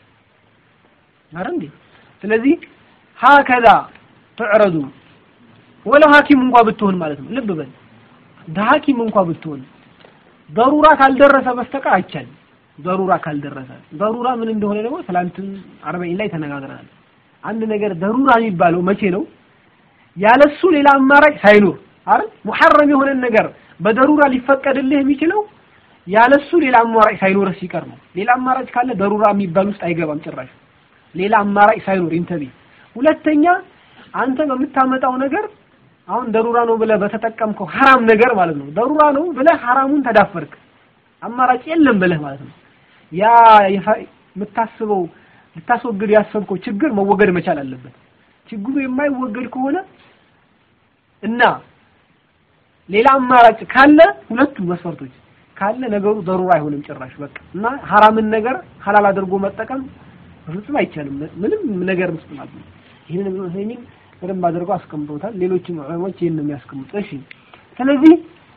አረ እንዴ። ስለዚህ ሀከዛ ትዕረዱ ወለው ሐኪም እንኳ ብትሆን ማለት ነው። ልብ በል ሐኪም እንኳ ብትሆን በሩራ ካልደረሰ በስተቀር አይቻልም። በሩራ ካልደረሰ በሩራ ምን እንደሆነ ደግሞ ትላንትም አርበዒን ላይ ተነጋግረናል። አንድ ነገር ደሩራ የሚባለው መቼ ነው? ያለሱ ሌላ አማራጭ ሳይኖር አይደል? ሙሐረም የሆነን ነገር በደሩራ ሊፈቀድልህ የሚችለው ያለሱ ሌላ አማራጭ ሳይኖር ሲቀር ነው። ሌላ አማራጭ ካለ ደሩራ የሚባል ውስጥ አይገባም ጭራሽ። ሌላ አማራጭ ሳይኖር ኢንተቢ። ሁለተኛ አንተ በምታመጣው ነገር አሁን ደሩራ ነው ብለህ በተጠቀምከው ሐራም ነገር ማለት ነው። ደሩራ ነው ብለህ ሐራሙን ተዳፈርክ፣ አማራጭ የለም ብለህ ማለት ነው። ያ የምታስበው ልታስወግድ ያሰብከው ችግር መወገድ መቻል አለበት። ችግሩ የማይወገድ ከሆነ እና ሌላ አማራጭ ካለ ሁለቱ መስፈርቶች ካለ ነገሩ ደሩራ አይሆንም ጭራሽ በቃ እና ሐራምን ነገር ሐላል አድርጎ መጠቀም በፍጹም አይቻልም። ምንም ነገር ውስጥ ማለት ነው። ይህንን ኢብኑ ዑሰይሚን በደንብ አድርገው አስቀምጠውታል። ሌሎችም ዑለሞች ይህን ነው የሚያስቀምጡት። እሺ ስለዚህ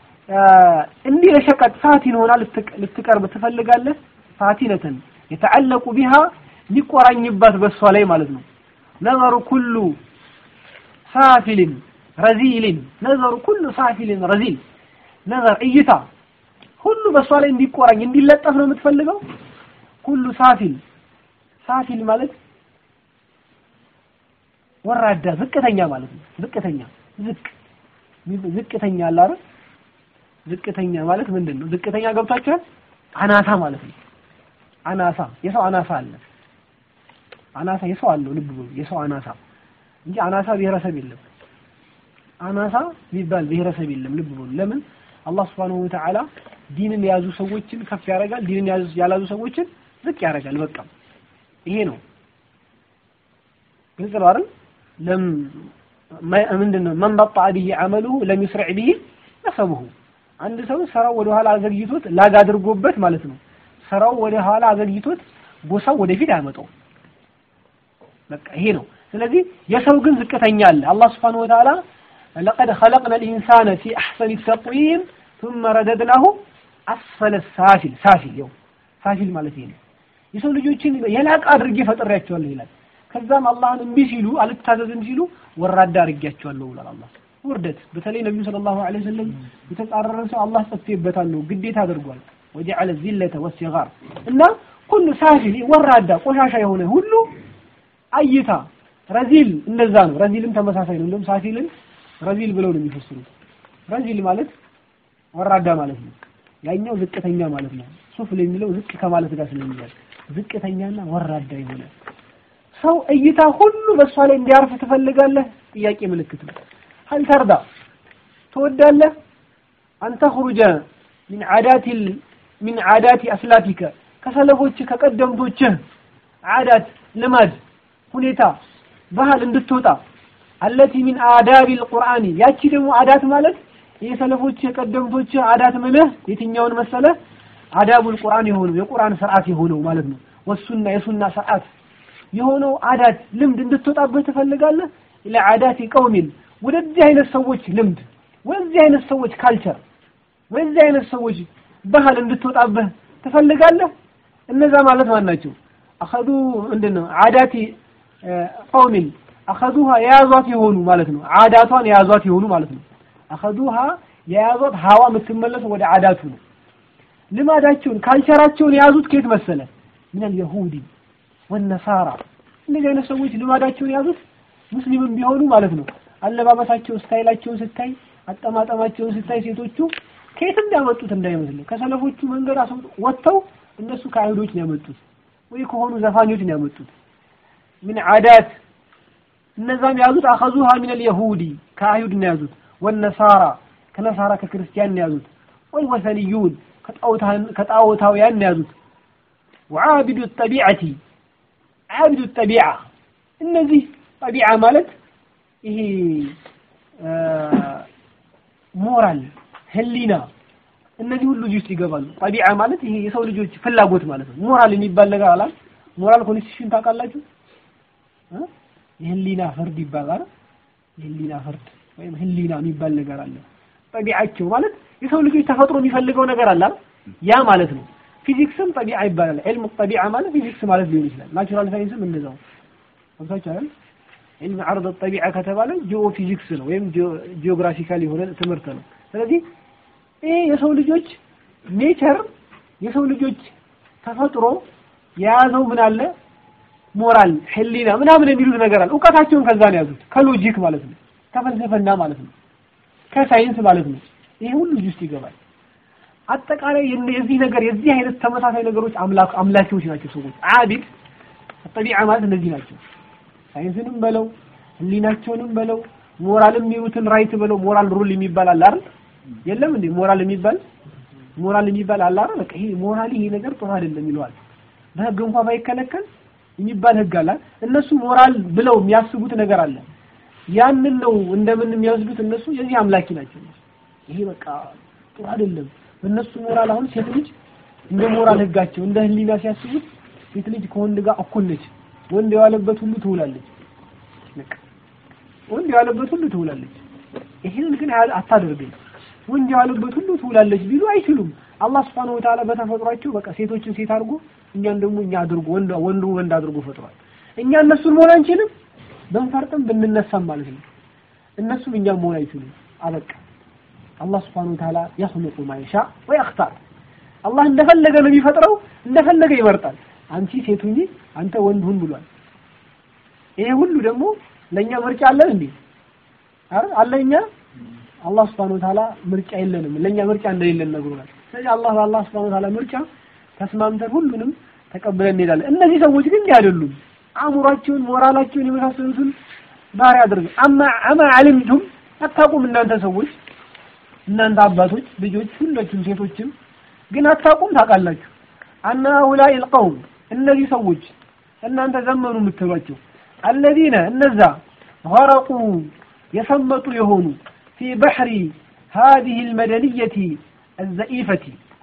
እንዲህ ለሸቀጥ ፋቲን ሆና ልትቀርብ ትፈልጋለህ። ፋቲነተን የተዓለቁ ቢሃ ሊቆራኝባት በሷ ላይ ማለት ነው። ነዘሩ ኩሉ ሳፊልን ረዚልን ነዘሩ ኩሉ ሳፊልን ረዚል ነዘር እይታ ሁሉ በሷ ላይ እንዲቆራኝ እንዲለጠፍ ነው የምትፈልገው። ኩሉ ሳፊል ሳፊል ማለት ወራዳ ዝቅተኛ ማለት ነው። ዝቅተኛ ዝቅ ዝቅተኛ አለ አይደል? ዝቅተኛ ማለት ምንድን ነው? ዝቅተኛ ገብቷችኋል? አናሳ ማለት ነው። አናሳ የሰው አናሳ አለ። አናሳ የሰው አለው ልብ በሉ፣ የሰው አናሳ እንጂ አናሳ ብሔረሰብ የለም። አናሳ የሚባል ብሔረሰብ የለም። ልብ በሉ። ለምን አላህ Subhanahu Wa Ta'ala ዲንን የያዙ ሰዎችን ከፍ ያደርጋል፣ ዲንን ያላዙ ሰዎችን ዝቅ ያደርጋል። በቃ ይሄ ነው። ግልጽ ነው አይደል? ለም ምንድነው መን በጣ ቢሂ አመሉሁ ለም ይስረዕ ቢሂ ነሰቡሁ። አንድ ሰው ስራው ወደ ኋላ አዘግይቶት ላግ አድርጎበት ማለት ነው። ስራው ወደ ኋላ አዘግይቶት ጎሳው ወደፊት አያመጣውም። በቃ ይሄ ነው። ስለዚህ የሰው ግን ዝቅተኛ አለ። አላህ Subhanahu Wa Ta'ala لقد خلقنا الإنسان في أحسن التقويم ثم رددناه أسفل السافل سافل يوم ሳፊል ማለት ይሄ ነው። የሰው ልጆችን የላቀ አድርጌ ፈጥሬያቸዋለሁ ይላል። ከዛም አላህን እምቢ ሲሉ አልታዘዝም ሲሉ ወራዳ አድርጌያቸዋለሁ ብሏል አላህ። ውርደት በተለይ ነብዩ ሰለላሁ ዐለይሂ ወሰለም የተጻረረ ሰው አላህ ጽፌበታል ነው ግዴታ አድርጓል። ወጀዐለ ዚለተ ወሲጋር እና ሁሉ ሳፊል ወራዳ ቆሻሻ የሆነ ሁሉ አይታ ረዚል እንደዛ ነው። ረዚልም ተመሳሳይ ነው። እንደውም ሳፊልን ረዚል ብለው ነው የሚፈስሩት። ረዚል ማለት ወራዳ ማለት ነው። ያኛው ዝቅተኛ ማለት ነው። ሱፍል የሚለው ዝቅ ከማለት ጋር ስለሚያዝ ዝቅተኛና ወራዳ የሆነ ሰው እይታ ሁሉ በእሷ ላይ እንዲያርፍ ትፈልጋለህ? ጥያቄ ምልክት ነው። ሀል ተርዳ ትወዳለህ? አንተ ኹሩጀ ሚን ዓዳት ሚን ዓዳት አስላፊከ ከሰለፎች ከቀደምቶችህ ዓዳት ልማድ ሁኔታ ባህል እንድትወጣ አለቲ ሚን አዳቢ አልቁርአኒ ያቺ ደግሞ አዳት ማለት የሰለፎች የቀደምቶች አዳት ምልህ የትኛውን መሰለህ አዳቡል ቁርአን የሆነው የቁርአን ስርዓት የሆነው ማለት ነው ወሱና የሱና ስርዓት የሆነው አዳት ልምድ እንድትወጣበት ትፈልጋለህ ኢላ አዳቲ ቀውሚን ወደዚህ አይነት ሰዎች ልምድ ወደዚህ አይነት ሰዎች ካልቸር ወደዚህ አይነት ሰዎች ባህል እንድትወጣበት ትፈልጋለህ እነዛ ማለት ማን ናቸው አኸዱ ምንድነው አዳቲ ቀውሚን አኸዱሃ የያዟት የሆኑ ማለት ነው አዳቷን የያዟት የሆኑ ማለት ነው አኸዱሃ የያዟት ሀዋ የምትመለሰው ወደ አዳቱ ነው ልማዳቸውን ካልቸራቸውን የያዙት ከየት መሰለ ምን የሁዲ ወነሳራ እንደዚህ አይነት ሰዎች ልማዳቸውን የያዙት ሙስሊምም ቢሆኑ ማለት ነው አለባበሳቸው ስታይላቸውን ስታይ አጠማጠማቸውን ስታይ ሴቶቹ ከየትም ያመጡት እንዳይመስልህ ከሰለፎቹ መንገድ ወጥተው እነሱ ከአይሁዶች ነው ያመጡት ወይ ከሆኑ ዘፋኞች ነው ያመጡት ምን አዳት እነዛም የያዙት አኸዙሃ ሚን አልየሁዲ ከአይሁድ ነው የያዙት ወነሳራ ከነሳራ ከክርስቲያን ነው የያዙት ወልወሰንዩን ከጣዖታውያን ነው የያዙት ወዓቢዱ ጠቢዐቲ ዓቢዱ ጠቢዓ እነዚህ ጠቢዓ ማለት ይሄ ሞራል ህሊና እነዚህ ሁሉ እዚህ ውስጥ ይገባሉ ጠቢዓ ማለት ይሄ የሰው ልጆች ፍላጎት ማለት ነው ሞራል የሚባል ነገር አላል ሞራል ኮንስቲቱሽን ታውቃላችሁ የህሊና ፍርድ ይባላል የህሊና ፍርድ ወይም ህሊና የሚባል ነገር አለ ጠቢዓቸው ማለት የሰው ልጆች ተፈጥሮ የሚፈልገው ነገር አለ ያ ማለት ነው ፊዚክስም ጠቢዓ ይባላል ዒልም ጠቢዓ ማለት ፊዚክስ ማለት ሊሆን ይችላል ናቹራል ሳይንስም እንደዛው ወብታችኋል ዒልም ዓርድ ጠቢዓ ከተባለ ጂኦ ፊዚክስ ነው ወይም ጂኦግራፊካል የሆነ ትምህርት ነው ስለዚህ ይሄ የሰው ልጆች ኔቸር የሰው ልጆች ተፈጥሮ የያዘው ምን አለ ሞራል ህሊና ምናምን የሚሉት ነገር አለ እውቀታቸውን ከዛ ነው ያዙት ከሎጂክ ማለት ነው ከፍልስፍና ማለት ነው ከሳይንስ ማለት ነው ይሄ ሁሉ እዚህ ውስጥ ይገባል አጠቃላይ የዚህ ነገር የዚህ አይነት ተመሳሳይ ነገሮች አምላክ አምላኪዎች ናቸው ሰዎች አቢድ ጠቢዓ ማለት እነዚህ ናቸው ሳይንስንም በለው ህሊናቸውንም በለው ሞራልም የሚሉትን ራይት በለው ሞራል ሩል የሚባል አለ አይደል የለም እንዴ ሞራል የሚባል ሞራል የሚባል አለ አይደል በቃ ይሄ ሞራል ይሄ ነገር ጥሩ አይደለም ይለዋል በህግ እንኳን ባይከለከል የሚባል ህግ አለ እነሱ ሞራል ብለው የሚያስቡት ነገር አለ ያንን ነው እንደምን የሚወስዱት እነሱ የዚህ አምላኪ ናቸው ይሄ በቃ ጥሩ አይደለም በእነሱ ሞራል አሁን ሴት ልጅ እንደ ሞራል ህጋቸው እንደ ህሊና ሲያስቡት ሴት ልጅ ከወንድ ጋር እኩል ነች ወንድ የዋለበት ሁሉ ትውላለች በቃ ወንድ የዋለበት ሁሉ ትውላለች ይሄንን ግን አታደርግም ወንድ የዋለበት ሁሉ ትውላለች ቢሉ አይችሉም አላህ Subhanahu Wa Ta'ala በተፈጥሯቸው በቃ ሴቶችን ሴት አድርጎ እኛን ደግሞ እኛ አድርጎ ወንድ ወንዱ ወንድ አድርጎ ፈጥሯል እኛ እነሱን መሆን አንችልም ብንፈርጥም ብንነሳም ማለት ነው እነሱም እኛም መሆን አይችሉም አበቃ አላህ Subhanahu Wa Ta'ala يخلق ما يشاء ويختار አላህ እንደፈለገ ነው የሚፈጥረው እንደፈለገ ይመርጣል አንቺ ሴት ሁኚ አንተ ወንድ ሁን ብሏል ይሄ ሁሉ ደግሞ ለኛ ምርጫ አለን እንዴ አረ አለኛ አላህ Subhanahu Wa Ta'ala ምርጫ የለንም ለኛ ምርጫ እንደሌለን ነግሮናል ስለዚህ አላህ በአላህ Subhanahu Wa Ta'ala ምርጫ ተስማምተን ሁሉንም ተቀብለን እንሄዳለን እነዚህ ሰዎች ግን አይደሉም አእምሯቸውን ሞራላቸውን የመሳሰሉትን ባህሪ አድርገው አማ አማ አልምቱም አታውቁም እናንተ ሰዎች እናንተ አባቶች ልጆች ሁላችሁም ሴቶችም ግን አታውቁም ታውቃላችሁ አና ኡላይ القوم እነዚህ ሰዎች እናንተ ዘመኑ የምትሏቸው አለዚነ እነዛ ገረቁ የሰመጡ የሆኑ ፊ በሕሪ هذه المدنية الزئيفة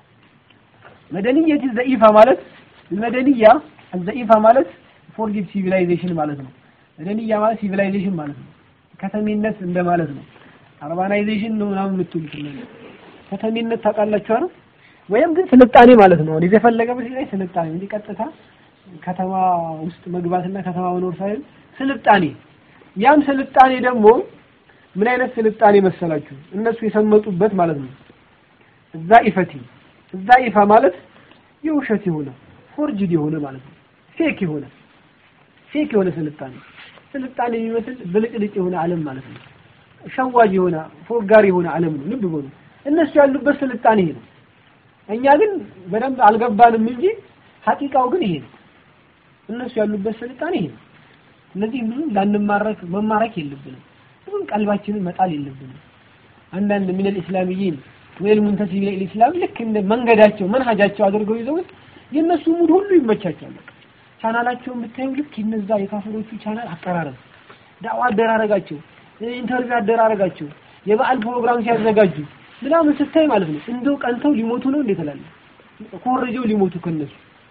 መደንየት ዘኢፋ ማለት መደንያ ዘኢፋ ማለት ፎርጊቭ ሲቪላይዜሽን ማለት ነው። መደንያ ማለት ሲቪላይዜሽን ማለት ነው። ከተሜነት እንደማለት ነው። አርባናይዜሽን ነው ምናምን የምትሉት ነገር ከተሜነት ታውቃላችሁ አይደል? ወይም ግን ስልጣኔ ማለት ነው። እዚህ የፈለገበት ላይ ስልጣኔ እንጂ ቀጥታ ከተማ ውስጥ መግባትና ከተማ መኖር ሳይሆን ስልጣኔ። ያም ስልጣኔ ደግሞ ምን አይነት ስልጣኔ መሰላችሁ? እነሱ የሰመጡበት ማለት ነው። እዛ ኢፈቲ እዛ ኢፋ ማለት የውሸት የሆነ ፎርጅድ የሆነ ማለት ነው። ፌክ የሆነ ፌክ የሆነ ስልጣኔ ስልጣኔ የሚመስል ብልጭልጭ የሆነ ዓለም ማለት ነው። ሸዋጅ የሆነ ፎጋሪ የሆነ ዓለም ነው። ልብ በሉ እነሱ ያሉበት ስልጣኔ ይሄ ነው። እኛ ግን በደንብ አልገባንም እንጂ ሀቂቃው ግን ይሄ ነው። እነሱ ያሉበት ስልጣኔ ይሄ ነው። ስለዚህ ብዙም ላንማረክ መማረክ የለብንም። ብዙም ቀልባችንን መጣል የለብንም። አንዳንድ ምን الاسلاميين ወይም ሙንተሲብ ለኢስላም ልክ እንደ መንገዳቸው መንሃጃቸው አድርገው ይዘውት የነሱ ሙድ ሁሉ ይመቻቻል። ቻናላቸውን ብታዩ ልክ የነዛ የካፍሮቹ ቻናል አቀራረብ፣ ዳዋ አደራረጋቸው፣ ኢንተርቪው አደራረጋቸው፣ የበዓል ፕሮግራም ሲያዘጋጁ ምናምን ስታይ ማለት ነው እንደው ቀንተው ሊሞቱ ነው እንዴት እላለሁ። ኮረጀው ሊሞቱ ከነሱ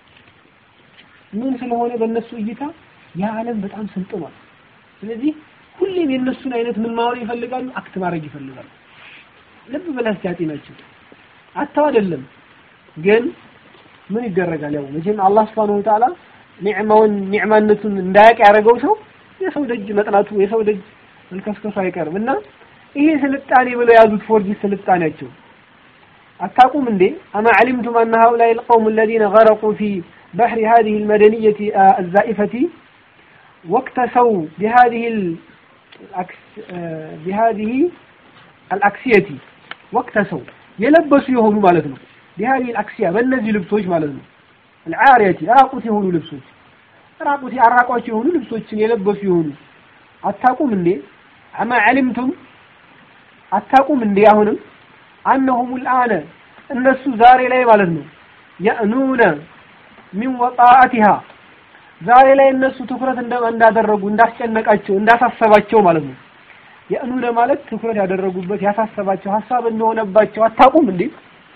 ምን ስለሆነ በእነሱ እይታ ያ ዓለም በጣም ስልጥኗል። ስለዚህ ሁሌም የእነሱን አይነት ምን ማወር ይፈልጋሉ፣ አክት ማድረግ ይፈልጋሉ። ልብ ብለህ እስኪ ናቸው አታው አይደለም ግን ምን ይደረጋል? ያው መቼም አላህ Subhanahu Wa Ta'ala ኒዕማውን ኒዕማነቱን እንዳያውቅ ያደረገው ሰው የሰው ደጅ መጥናቱ የሰው ደጅ መልከስከሱ አይቀርም እና ይሄ ስልጣኔ ብለው የያዙት ፎርጂ ስልጣኔያቸው አታውቁም እንዴ አማ علمتم أن هؤلاء القوم الذين غرقوا في بحر هذه المدنية الزائفة واكتسوا بهذه الأكس بهذه الأكسية واكتسوا የለበሱ የሆኑ ማለት ነው بهذه الأكسية በእነዚህ ልብሶች ማለት ነው العارية ራቁት የሆኑ ልብሶች ራቁት አራቋቸው የሆኑ ልብሶችን የለበሱ የሆኑ አታቁም እንዴ አማ علمتم አታቁም እንዴ አሁንም أنهم الآن እነሱ ዛሬ ላይ ማለት ነው يأنون من وطاعتها ዛሬ ላይ እነሱ ትኩረት እንዳደረጉ እንዳስጨነቃቸው እንዳሳሰባቸው ማለት ነው የእኑነ ማለት ትኩረት ያደረጉበት ያሳሰባቸው ሀሳብ እንደሆነባቸው አታውቁም እንዴ?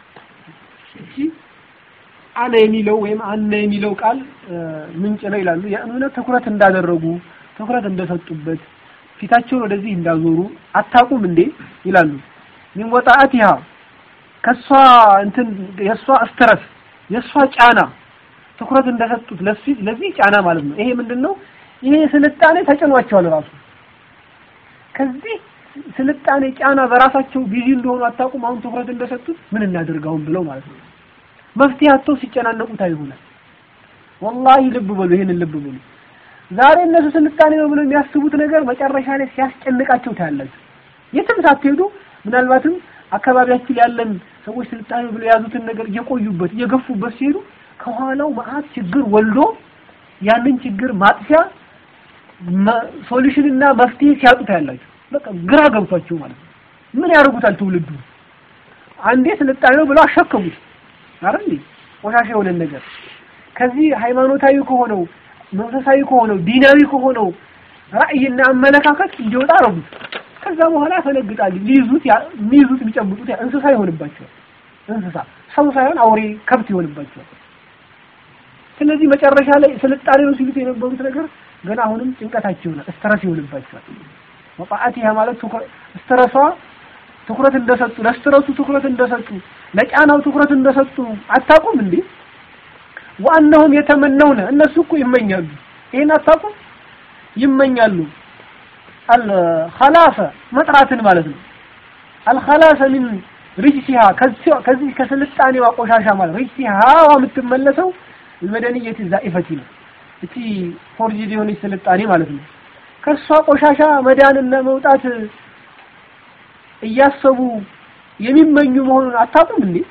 እሺ አነ የሚለው ወይም አነ የሚለው ቃል ምንጭ ነው ይላሉ። የእኑነ ትኩረት እንዳደረጉ ትኩረት እንደሰጡበት ፊታቸውን ወደዚህ እንዳዞሩ አታውቁም እንዴ ይላሉ። ሚን ወጣአቲሃ ከሷ እንትን የሷ ስትረስ የሷ ጫና ትኩረት እንደሰጡት ለዚህ ለዚህ ጫና ማለት ነው። ይሄ ምንድነው? ይሄ ስልጣኔ ተጭኗቸዋል ራሱ ከዚህ ስልጣኔ ጫና በራሳቸው ቢዚ እንደሆኑ አታውቁም። አሁን ትኩረት እንደሰጡት ምን እናደርጋውን ብለው ማለት ነው። መፍትሄ አጥተው ሲጨናነቁ ታይሆናል። ወላሂ ልብ በሉ፣ ይሄንን ልብ በሉ። ዛሬ እነሱ ስልጣኔ ነው ብለው የሚያስቡት ነገር መጨረሻ ላይ ሲያስጨንቃቸው ታያላችሁ። የትም ሳትሄዱ ምናልባትም አካባቢያችን ያለን ሰዎች ስልጣኔ ብለው የያዙትን ነገር እየቆዩበት እየገፉበት ሲሄዱ ከኋላው መዓት ችግር ወልዶ ያንን ችግር ማጥፊያ ሶሉሽንና መፍትሄ ሲያጡ ታያላችሁ። በቃ ግራ ገብቷቸው ማለት ነው። ምን ያደርጉታል ትውልዱ? አንዴ ስልጣኔ ነው ብለው አሸከሙት አይደል? ቆሻሻ የሆነ ነገር ከዚህ ሃይማኖታዊ ከሆነው መንፈሳዊ ከሆነው ዲናዊ ከሆነው ራዕይና አመለካከት እንዲወጣ አረጉት። ከዛ በኋላ ያፈነግጣል። ሊይዙት የሚይዙት የሚጨብጡት እንስሳ ይሆንባቸዋል። እንስሳ ሰው ሳይሆን አውሬ ከብት ይሆንባቸዋል። ስለዚህ መጨረሻ ላይ ስልጣኔ ነው ሲሉት የነበሩት ነገር ገና አሁንም ጭንቀታቸው ነው፣ ስትረስ ይሆንባቸዋል። ወጣአቲሃ ማለት ስትረሷ ትኩረት እንደሰጡ ለስትረሱ ትኩረት እንደሰጡ ለጫናው ትኩረት እንደሰጡ አታውቁም እንዴ? ወአነሁም የተመነውነ እነሱ እኮ ይመኛሉ። ይሄን አታውቁም? ይመኛሉ። አልኸላፈ መጥራትን ማለት ነው። አልኸላፈ ሚን ሪጅሲሃ ከዚህ ከስልጣኔዋ ቆሻሻ ማለት ሪጅሲሃ የምትመለሰው المدنية الزائفة ነው። እቺ ፎርጅድ የሆነች ስልጣኔ ማለት ነው። ከሷ ቆሻሻ መዳንና መውጣት እያሰቡ የሚመኙ መሆኑን አታውቁም እንዴ?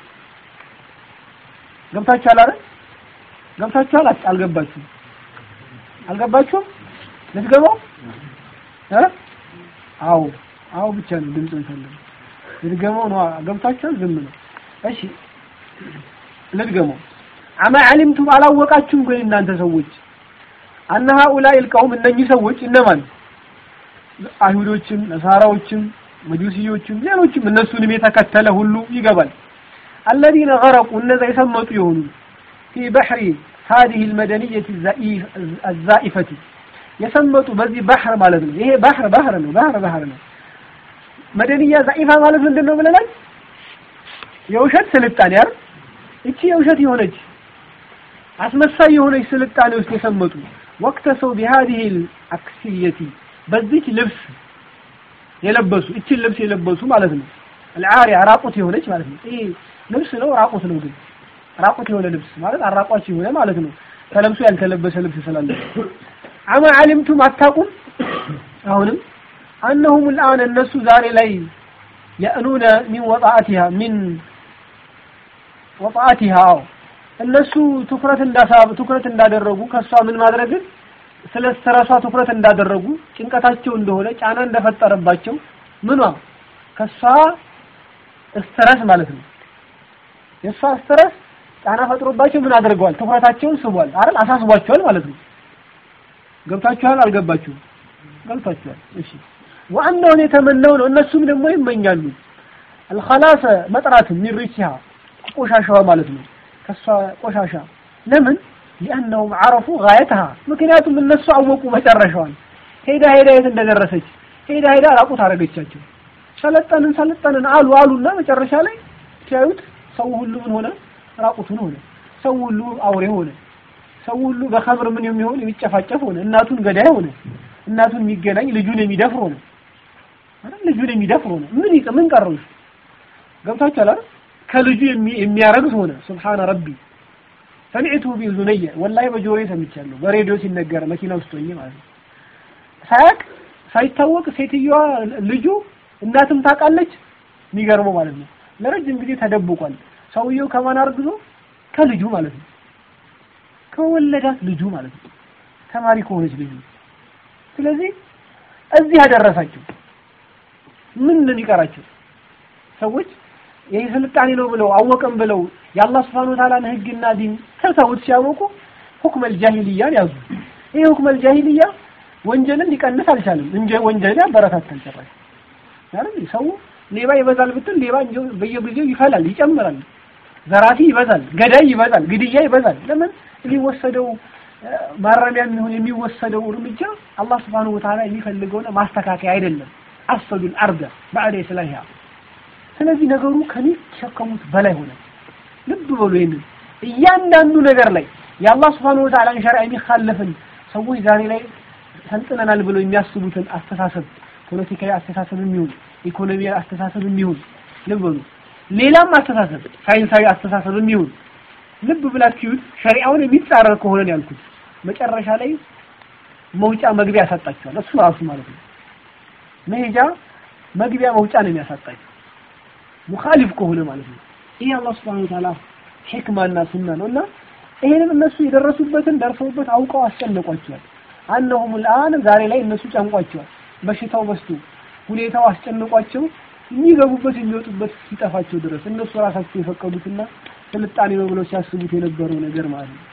ገብታችኋል አይደል? ገብታችኋል? አልገባችሁም? አልገባችሁም? ልትገባው እ አዎ አዎ ብቻ ነው ድምፅ እንፈልግ ልድገመው ነው ገብታችኋል ዝም ነው እሺ ልድገመው አማ ዓሊምቱም አላወቃችሁም ግን እናንተ ሰዎች አነ ሃኡላኢ ልቀውም እነኚህ ሰዎች እነማን አይሁዶችም ነሳራዎችም መጁሲዮችም ሌሎችም እነሱንም የተከተለ ሁሉ ይገባል አለዚነ ገረቁ እነዛ የሰመጡ የሆኑ ፊ በሕሪ هذه المدنية الزائفة የሰመጡ በዚህ ባህር ማለት ነው ይሄ ባህር ባህር ነው ባህር ባህር ነው መደንያ ዛኢፋ ማለት ምንድን ነው ብለናል የውሸት ስልጣኔ አይደል እቺ የውሸት የሆነች አስመሳይ የሆነች ስልጣኔ ውስጥ የሰመጡ ወቅተ ሰው بهذه الأكسية በዚች ልብስ የለበሱ እችን ልብስ የለበሱ ማለት ነው العارية ራቁት የሆነች ማለት ነው ይሄ ልብስ ነው ራቁት ነው ግን ራቁት የሆነ ልብስ ማለት አራቋች የሆነ ማለት ነው ተለብሶ ያልተለበሰ ልብስ ስላለ አማ ዓሊምቱም አታቁም አሁንም አነሁም الآن እነሱ ዛሬ ላይ የእኑነ ሚን ወጣአቲሃ ሚን ወጣአቲሃ እነሱ ትኩረት እንዳሳብ ትኩረት እንዳደረጉ ከሷ ምን ማድረግን ስለ ስትረሷ ትኩረት እንዳደረጉ ጭንቀታቸው እንደሆነ ጫና እንደፈጠረባቸው ምኗ ከሷ ስትረስ ማለት ነው የሷ ስትረስ ጫና ፈጥሮባቸው ምን አድርገዋል ትኩረታቸውን ስቧል አይደል አሳስቧቸዋል ማለት ነው ገብታችኋል አልገባችሁም ገብታችኋል እሺ ዋናውን የተመነው ነው እነሱም ደግሞ ይመኛሉ الخلاص መጥራት من ريشها ቆሻሻዋ ማለት ነው ከሷ ቆሻሻ ለምን لانهم عرفوا غايتها ምክንያቱም እነሱ አወቁ መጨረሻዋን ሄዳ ሄዳ የት እንደደረሰች ሄዳ ሄዳ ራቁት አረገቻቸው ሰለጠንን ሰለጠንን አሉ አሉና መጨረሻ ላይ ሲያዩት ሰው ሁሉ ምን ሆነ ራቁቱን ሆነ ሰው ሁሉ አውሬ ሆነ ሰው ሁሉ በኸምር ምን የሚሆን የሚጨፋጨፍ ሆነ እናቱን ገዳይ ሆነ እናቱን የሚገናኝ ልጁን የሚደፍር ሆነ አይደል ልጁን የሚደፍር ሆነ ምን ይቀ ምን ቀረው ገብታችኋል አይደል ከልጁ የሚያረግዝ ሆነ ሱብሃነ ረቢ ሰሚዕቱ ቢዙነየ ወላሂ በጆሮዬ ሰምቻለሁ በሬዲዮ ሲነገር መኪና ውስጥ ሆኜ ማለት ነው ሳያቅ ሳይታወቅ ሴትዮዋ ልጁ እናትም ታውቃለች የሚገርመው ማለት ነው ለረጅም ጊዜ ተደብቋል ሰውየው ከማን አርግዞ ከልጁ ማለት ነው ከወለዳት ልጁ ማለት ነው ተማሪ ከሆነች ልጁ ስለዚህ እዚህ ያደረሳቸው ምን ምን ይቀራቸው ሰዎች ይህ ስልጣኔ ነው ብለው አወቀም ብለው የአላህ Subhanahu Wa Ta'ala ህግና ዲን ተሰውት ሲያወቁ ሁክመል ጃሂልያን ያዙ ይሄ ሁክመል ጃሂልያ ወንጀልን ሊቀንስ አልቻለም እንጂ ወንጀልን ያበረታታል ጭራሽ አይደል ሰው ሌባ ይበዛል ብትል ሌባ በየጊዜው ይፈላል ይጨምራል ዘራፊ ይበዛል ገዳይ ይበዛል ግድያ ይበዛል ለምን የሚወሰደው ማረሚያ የሚሆን የሚወሰደው እርምጃ አላህ Subhanahu Wa Ta'ala የሚፈልገው ማስተካከያ አይደለም አስፈዱል አርደ بعد ኢስላሂያ ስለዚህ ነገሩ ከሚሸከሙት በላይ ሆነ ልብ በሉ ይሄንን እያንዳንዱ ነገር ላይ የአላህ Subhanahu Wa Ta'ala ሸሪዓ የሚኻለፍን ሰዎች ዛሬ ላይ ሰልጥነናል ብለው የሚያስቡትን አስተሳሰብ ፖለቲካዊ አስተሳሰብ የሚሆን ኢኮኖሚያዊ አስተሳሰብ የሚሆን ልብ በሉ ሌላም አስተሳሰብ ሳይንሳዊ አስተሳሰብ የሚሆን ልብ ብላችሁት ሸሪዓውን የሚጻረር ከሆነ ነው ያልኩት መጨረሻ ላይ መውጫ መግቢያ ያሳጣችኋል እሱ ራሱ ማለት ነው መሄጃ መግቢያ መውጫ ነው የሚያሳጣችሁ ሙኻሊፍ ከሆነ ማለት ነው ይሄ አላህ Subhanahu Wa Ta'ala ሕክማና ሱና ነውና ይሄንን እነሱ የደረሱበትን ደርሰውበት አውቀው አስጨነቋቸዋል አነሁም الآن ዛሬ ላይ እነሱ ጨንቋቸዋል በሽታው በስቶ ሁኔታው አስጨንቋቸው የሚገቡበት የሚወጡበት ሲጠፋቸው ድረስ እነሱ ራሳቸው የፈቀዱትና ስልጣኔ ነው ብለው ሲያስቡት የነበረው ነገር ማለት ነው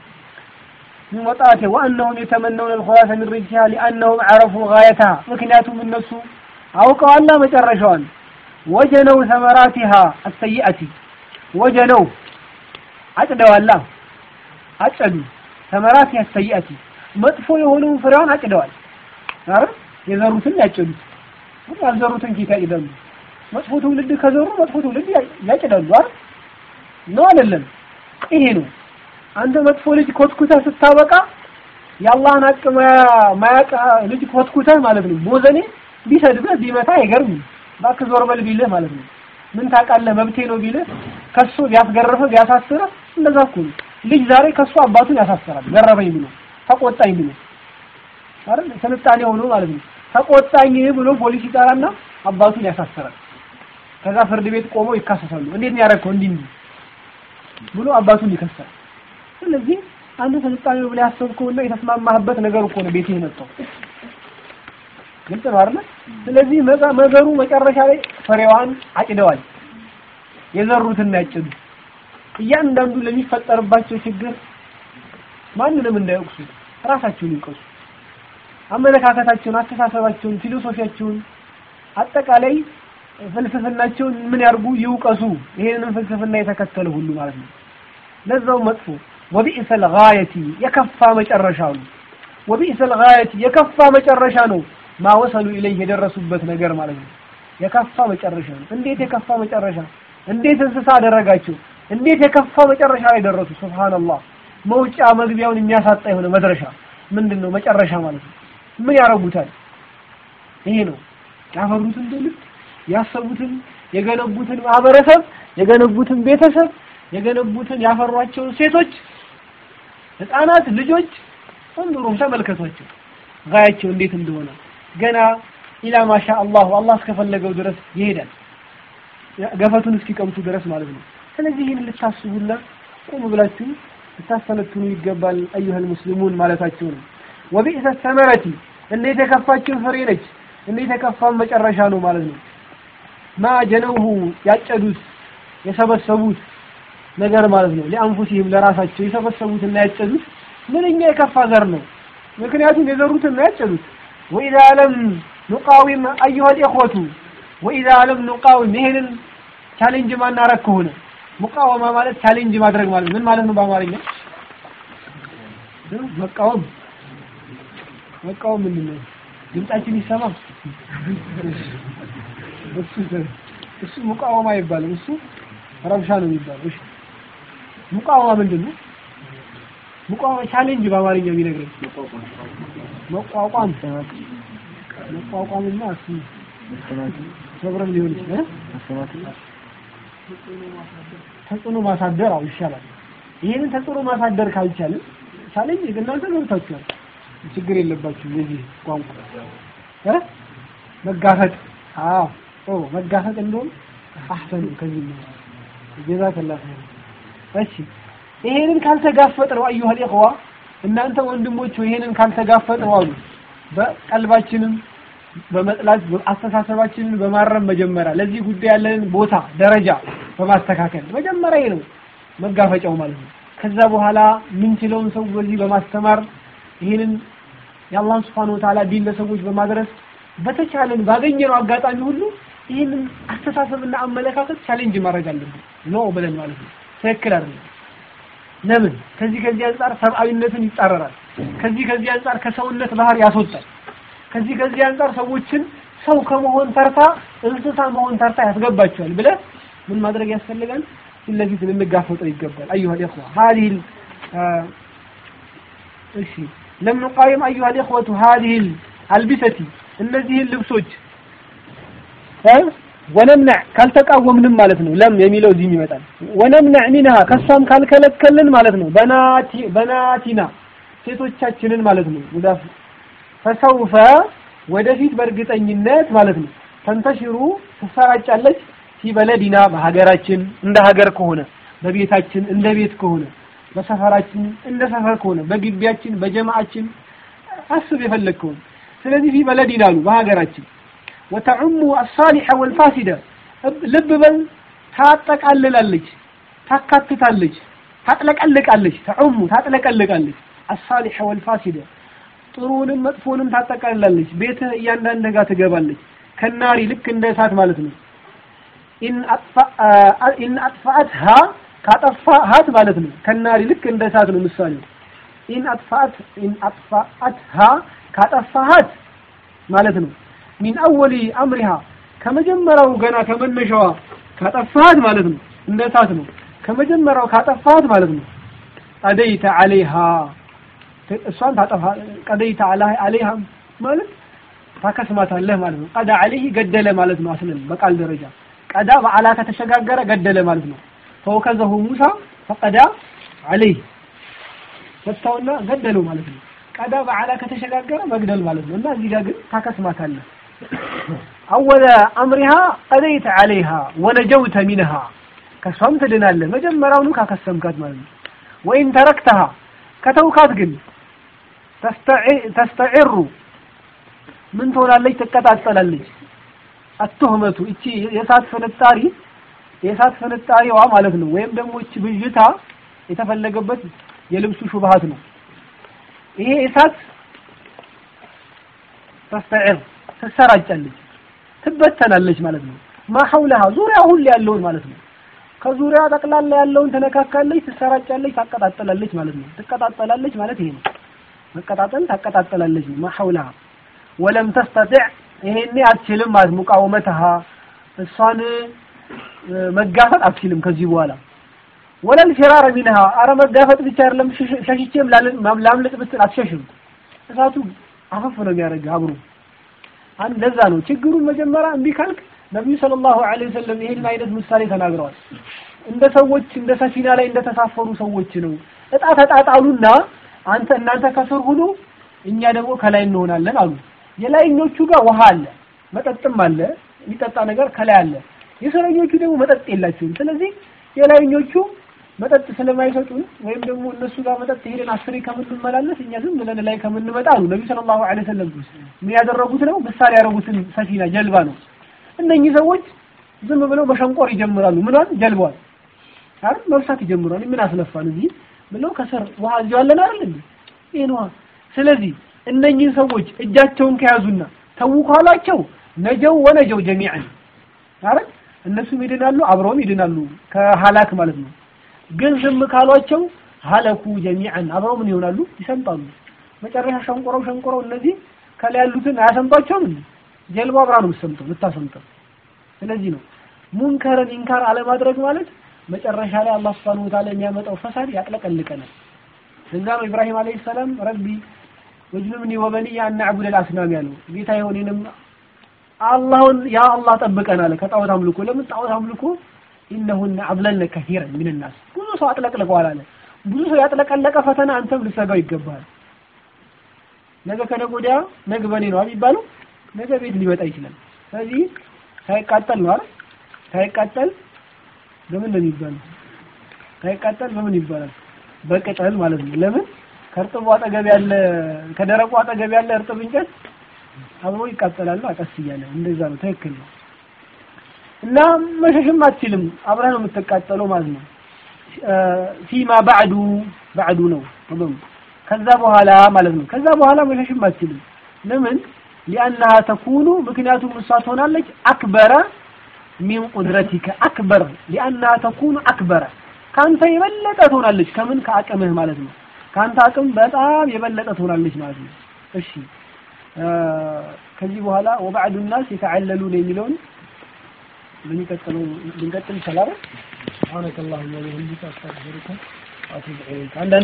من وطاته وأنهم يتمنون الخلاص من رجها لأنهم عرفوا غايتها ምክንያቱም እነሱ አውቀዋላ መጨረሻዋን ወጀነው ثمراتها السيئة ወጀነው አጭደዋላ አጨዱ ثمراتها السيئة መጥፎ የሆነውን ፍሬዋን አጭደዋል አይደል የዘሩትን ያጭዱት ያልዘሩትን ጌታ ይደሉ መጥፎ ትውልድ ከዘሩ መጥፎ ትውልድ ያጭዳሉ አይደል ነው አይደለም ይሄ ነው አንተ መጥፎ ልጅ ኮትኩተህ ስታበቃ የአላህን ሀቅ ማያውቅ ልጅ ኮትኩተህ ማለት ነው ቦዘኔ ቢሰድብህ ቢመታ አይገርምም እባክህ ዞር በል ቢልህ ማለት ነው ምን ታውቃለህ መብቴ ነው ቢልህ ከሱ ቢያስገርፍህ ቢያሳስርህ እንደዛ እኮ ነው ልጅ ዛሬ ከሱ አባቱን ያሳስራል ገረፈኝ ብሎ ተቆጣኝ ብሎ አይደል ስልጣኔ ሆኖ ማለት ነው ተቆጣኝ ብሎ ፖሊስ ይጠራና አባቱን ያሳስራል ከዛ ፍርድ ቤት ቆመው ይካሰሳሉ እንዴት ነው ያደረከው እንዲህ እንዲህ ብሎ አባቱን ይከሳል ስለዚህ አንተ ስልጣኔ ብለህ ያሰብከውና የተስማማህበት ነገር እኮ ነው ቤትህ የመጣው ግልጽ ነው አይደል? ስለዚህ መዛ- መዘሩ መጨረሻ ላይ ፍሬዋን አጭደዋል። የዘሩትን ያጭዱ። እያንዳንዱ ለሚፈጠርባቸው ችግር ማንንም እንዳይወቅሱ ራሳቸውን ይውቀሱ። አመለካከታቸውን፣ አስተሳሰባቸውን፣ ፊሎሶፊያቸውን አጠቃላይ ፍልስፍናቸውን ምን ያርጉ ይውቀሱ። ይሄንን ፍልስፍና የተከተለ ሁሉ ማለት ነው። ለዛው መጥፎ ወቢእሰል ጋየቲ የከፋ መጨረሻ ነው። ወቢእሰል ጋየቲ የከፋ መጨረሻ ነው። ማወሰሉ ኢለይህ የደረሱበት ነገር ማለት ነው። የከፋ መጨረሻ ነው። እንዴት የከፋ መጨረሻ! እንዴት እንስሳ አደረጋቸው! እንዴት የከፋ መጨረሻ ላይ ደረሱ! ሱብሃንአላህ። መውጫ መግቢያውን የሚያሳጣ የሆነ መድረሻ ምንድን ነው? መጨረሻ ማለት ነው። ምን ያረጉታል? ይሄ ነው ያፈሩትን ትውልድ ያሰቡትን የገነቡትን ማህበረሰብ የገነቡትን ቤተሰብ የገነቡትን ያፈሯቸውን ሴቶች፣ ህፃናት፣ ልጆች እንዱሩም ተመልከቷቸው ጋያቸው እንዴት እንደሆነ ገና ኢላ ማሻ አላሁ አላህ እስከፈለገው ድረስ ይሄዳል። ገፈቱን እስኪቀምቱ ድረስ ማለት ነው። ስለዚህ ይህን ልታስቡና ቁም ብላችሁ ልታስተነትኑ ይገባል። አዩሀል ሙስሊሙን ማለታቸው ነው። ወቢእሰ ሰመረቲ እንዴት የከፋችን ፍሬ ነች፣ እንዴት የከፋን መጨረሻ ነው ማለት ነው። ማ ጀነውሁ ያጨዱት የሰበሰቡት ነገር ማለት ነው። ሊአንፉሲህም ለራሳቸው የሰበሰቡትና ያጨዱት ምንኛ የከፋ ዘር ነው። ምክንያቱም የዘሩትና ያጨዱት ወኢዛ ለም ኑቃዊም አዩሀል ኢኽወቱ ወኢዛ ለም ኑቃዊም ይሄንን ቻሌንጅ ማናረግ ከሆነ ሙቃወማ ማለት ቻሌንጅ ማድረግ ማለት ምን ማለት ነው በአማርኛ? መቃወም መቃወም ምንድን ነው? ድምጻችን ይሰማ። እሱ እሱ ሙቃወማ አይባልም። እሱ ረብሻ ነው የሚባለው። እሺ ሙቃወማ ምንድን ነው? ሙቃወማ ቻሌንጅ በአማርኛ የሚነግረን መቋቋም መቋቋምና እሱ ሰብረን ሊሆን ይችላል። ተጽዕኖ ማሳደር አው ይሻላል። ይሄንን ተጽዕኖ ማሳደር ካልቻልን ቻሌንጅ እናንተ ገብታችኋል። ችግር የለባችሁም። የዚህ ቋንቋ እ መጋፈጥ አዎ ኦ መጋፈጥ እንደውም አህሰን ከዚህ ነው ጀዛከላህ ኸይር። እሺ ይሄንን ካልተጋፈጥ ነው አዩሀል ኢኽዋ እናንተ ወንድሞች ይሄንን ካልተጋፈጥ ነው አሉ በቀልባችንም በመጥላት አስተሳሰባችንን በማረም መጀመሪያ ለዚህ ጉዳይ ያለንን ቦታ ደረጃ በማስተካከል መጀመሪያ ይሄ ነው መጋፈጫው ማለት ነው። ከዛ በኋላ ምንችለውን ሰው በዚህ በማስተማር ይህንን የአላህን ስብሐነሁ ወተዓላ ዲን ለሰዎች በማድረስ በተቻለን ባገኘነው አጋጣሚ ሁሉ ይህንን አስተሳሰብና አመለካከት ቻሌንጅ ማድረግ አለብን ነው ብለን ማለት ነው። ትክክል አይደለም። ለምን? ከዚህ ከዚህ አንጻር ሰብአዊነትን ይጻረራል። ከዚህ ከዚህ አንጻር ከሰውነት ባህር ያስወጣል። ከዚህ ከዚህ አንጻር ሰዎችን ሰው ከመሆን ተርታ እንስሳ መሆን ተርታ ያስገባቸዋል ብለህ ምን ማድረግ ያስፈልጋል? ፊት ለፊት ልንጋፈጠው ይገባል። አዩሀ ልኢኽዋ ሀዲሂል እሺ ለም ኑቃይም አዩሀ ልኢኽወቱ ሀዲሂል አልቢሰቲ እነዚህን ልብሶች ወነምነዕ ካልተቃወምንም ማለት ነው። ለም የሚለው እዚህም ይመጣል። ወነምነዕ ሚንሃ ከሷም ካልከለከልን ማለት ነው። በናቲ በናቲና ሴቶቻችንን ማለት ነው። ሙዳፍ ፈሰውፈ ወደፊት በእርግጠኝነት ማለት ነው ተንተሽሩ ትሰራጫለች ፊ በለዲና በሀገራችን እንደ ሀገር ከሆነ በቤታችን እንደ ቤት ከሆነ በሰፈራችን እንደ ሰፈር ከሆነ በግቢያችን በጀማዓችን አስብ የፈለግከውን ስለዚህ ፊ በለዲና አሉ በሀገራችን ወተዑሙ አሳሊሐ ወልፋሲደ ልብ በል ታጠቃልላለች ታካትታለች ታጥለቀልቃለች ተዑሙ ታጥለቀልቃለች አሳሊሐ ወልፋሲደ ጥሩንም መጥፎንም ታጠቃልላለች ቤትህ እያንዳንድ ጋር ትገባለች ከናሪ ልክ እንደ እሳት ማለት ነው ኢን አጥፋአትሃ ካጠፋሃት ማለት ነው ከናሪ ልክ እንደ እሳት ነው ምሳሌው ኢን አጥፋአት ኢን አጥፋአትሃ ካጠፋሃት ማለት ነው ሚን አወሊ አምሪሃ ከመጀመሪያው ገና ከመነሻዋ ካጠፋሃት ማለት ነው እንደ እሳት ነው ከመጀመሪያው ካጠፋሃት ማለት ነው ቀደይተ አለይሃ እሷን ታጠፋ ቀደይተ አለይሃ ማለት ታከስማታለህ ማለት ነው ቀዳ አለይህ ገደለ ማለት ነው አስለን በቃል ደረጃ ቀዳ በአላ ከተሸጋገረ ገደለ ማለት ነው ፈወከዘሁ ሙሳ ፈቀዳ አለይህ ፈታውና ገደለው ማለት ነው ቀዳ በአላ ከተሸጋገረ መግደል ማለት ነው እና እዚህ ጋር ግን ታከስማታለህ አወለ አምሪሃ ቀደይተ አለይሃ ወነጀውተ ሚንሃ ከሷም ትድናለህ መጀመሪያውኑ ካከሰምካት ማለት ነው ወይን ተረክተሃ ከተውካት ግን ተስተዒሩ ምን ትሆናለች? ትቀጣጠላለች። አትሁመቱ እቺ የእሳት ፍንጣሪ የእሳት ፍንጣሪዋ ማለት ነው። ወይም ደግሞ እቺ ብዥታ የተፈለገበት የልብሱ ሹብሃት ነው። ይሄ እሳት ተስተዕር ትሰራጫለች፣ ትበተናለች ማለት ነው። ማሐውለሃ ዙሪያ ሁሉ ያለውን ማለት ነው። ከዙሪያ ጠቅላላ ያለውን ትነካካለች፣ ትሰራጫለች፣ ታቀጣጠላለች ማለት ነው። ትቀጣጠላለች ማለት ይሄ ነው። መቀጣጠል ታቀጣጠላለች ነው። ማሐውለሃ ወለም ተስተጢዕ ይሄኔ አትችልም ማለት ሙቃወመተሃ እሷን መጋፈጥ አትችልም ከዚህ በኋላ ወለል ፊራረ ሚንሃ አረ መጋፈጥ ብቻ አይደለም ሸሽቼም ላምልጥ ብትል አትሸሽም። እሳቱ አፈፍ ነው የሚያደርግ አብሮ አንድ ለዛ ነው ችግሩን መጀመሪያ እምቢ ካልክ ነብዩ ሰለላሁ ዐለይሂ ወሰለም ይሄን አይነት ምሳሌ ተናግረዋል። እንደ ሰዎች እንደ ሰፊና ላይ እንደተሳፈሩ ሰዎች ነው። እጣ ተጣጣሉና አንተ እናንተ ከስር ሁኑ፣ እኛ ደግሞ ከላይ እንሆናለን አሉ። የላይኞቹ ጋር ውሃ አለ፣ መጠጥም አለ፣ የሚጠጣ ነገር ከላይ አለ። የስረኞቹ ደግሞ መጠጥ የላቸውም። ስለዚህ የላይኞቹ መጠጥ ስለማይሰጡን ወይም ደግሞ እነሱ ጋር መጠጥ ሄደን አስሬ ከምንመላለስ እኛ ዝም ብለን ላይ ከምንመጣ አሉ ነብዩ ሰለላሁ ዐለይሂ ወሰለም ምን ያደረጉት ነው? ምሳሌ ያደረጉትን ሰፊና ጀልባ ነው። እነኚህ ሰዎች ዝም ብለው መሸንቆር ይጀምራሉ። ምኗን ጀልባዋን አይደል መብሳት ይጀምራሉ። ምን አስለፋን እዚህ ብለው ከስር ውሃ እዚሁ አለን አይደል እንዴ? ይሄን ውሃ ስለዚህ እነኚህ ሰዎች እጃቸውን ከያዙና ተው ካሏቸው ነጀው ወነጀው ጀሚዐን አይደል እነሱም ይድናሉ፣ አብረውም ይድናሉ ከሀላክ ማለት ነው። ግን ዝም ካሏቸው ሀለኩ ጀሚዐን አብረው ምን ይሆናሉ? ይሰምጣሉ። መጨረሻ ሸንቆረው ሸንቆረው እነዚህ ከላይ ያሉትን አያሰምጧቸውም እንዴ? ጀልባ አብራ ነው የምትሰምጠው የምታሰምጠው። ስለዚህ ነው ሙንከርን ኢንካር አለማድረግ ማለት መጨረሻ ላይ አላህ Subhanahu Wa Ta'ala የሚያመጣው ፈሳድ ያጥለቀልቀናል። ለዛ ነው ኢብራሂም አለይሂ ሰላም ረቢ ወጅኑብኒ ወበኒየ አን ነዕቡደ አልአስናም ያለው ጌታ የሆነንም አላህን ያ አላህ ጠብቀን አለ ከጣዖት አምልኮ። ለምን ጣዖት አምልኮ ኢነሁነ አድለልነ ከሲረን ሚን ናስ ብዙ ሰው አጥለቅልቀዋል አለ። ብዙ ሰው ያጥለቀለቀ ፈተና አንተም ልትሰጋው ይገባል። ነገ ከነገ ወዲያ ነገ በኔ ነው የሚባለው ነገ ቤት ሊመጣ ይችላል። ስለዚህ ሳይቃጠል ነው አይደል? ሳይቃጠል በምን ነው የሚባለው? ሳይቃጠል በምን ይባላል? በቅጠል ማለት ነው። ለምን ከእርጥቡ አጠገብ ያለ ከደረቁ አጠገብ ያለ እርጥብ እንጨት አብሮ ይቃጠላል። ቀስ እያለ እንደዛ ነው። ትክክል ነው። እና መሸሽም አትችልም። አብረህ ነው የምትቃጠለው ማለት ነው። ፊማ ባዕዱ ባዕዱ ነው ከዛ በኋላ ማለት ነው። ከዛ በኋላ መሸሽም አትችልም። ለምን ሊአናሃ ተኩኑ ምክንያቱም እሷ ትሆናለች አክበረ ሚን ቁድረቲከ አክበር ሊአናሃ ተኩኑ አክበረ ከአንተ የበለጠ ትሆናለች። ከምን ከአቅምህ ማለት ነው። ከአንተ አቅም በጣም የበለጠ ትሆናለች ማለት ነው። እሺ ከዚህ በኋላ ወባዕዱ ናስ የተዓለሉን የሚለውን በሚቀጥለው ልንቀጥል ይችላል። ሱብሃነከ አላሁመ ወቢሐምዲከ አስተግፊሩከ ወአቱቡ ኢለይክ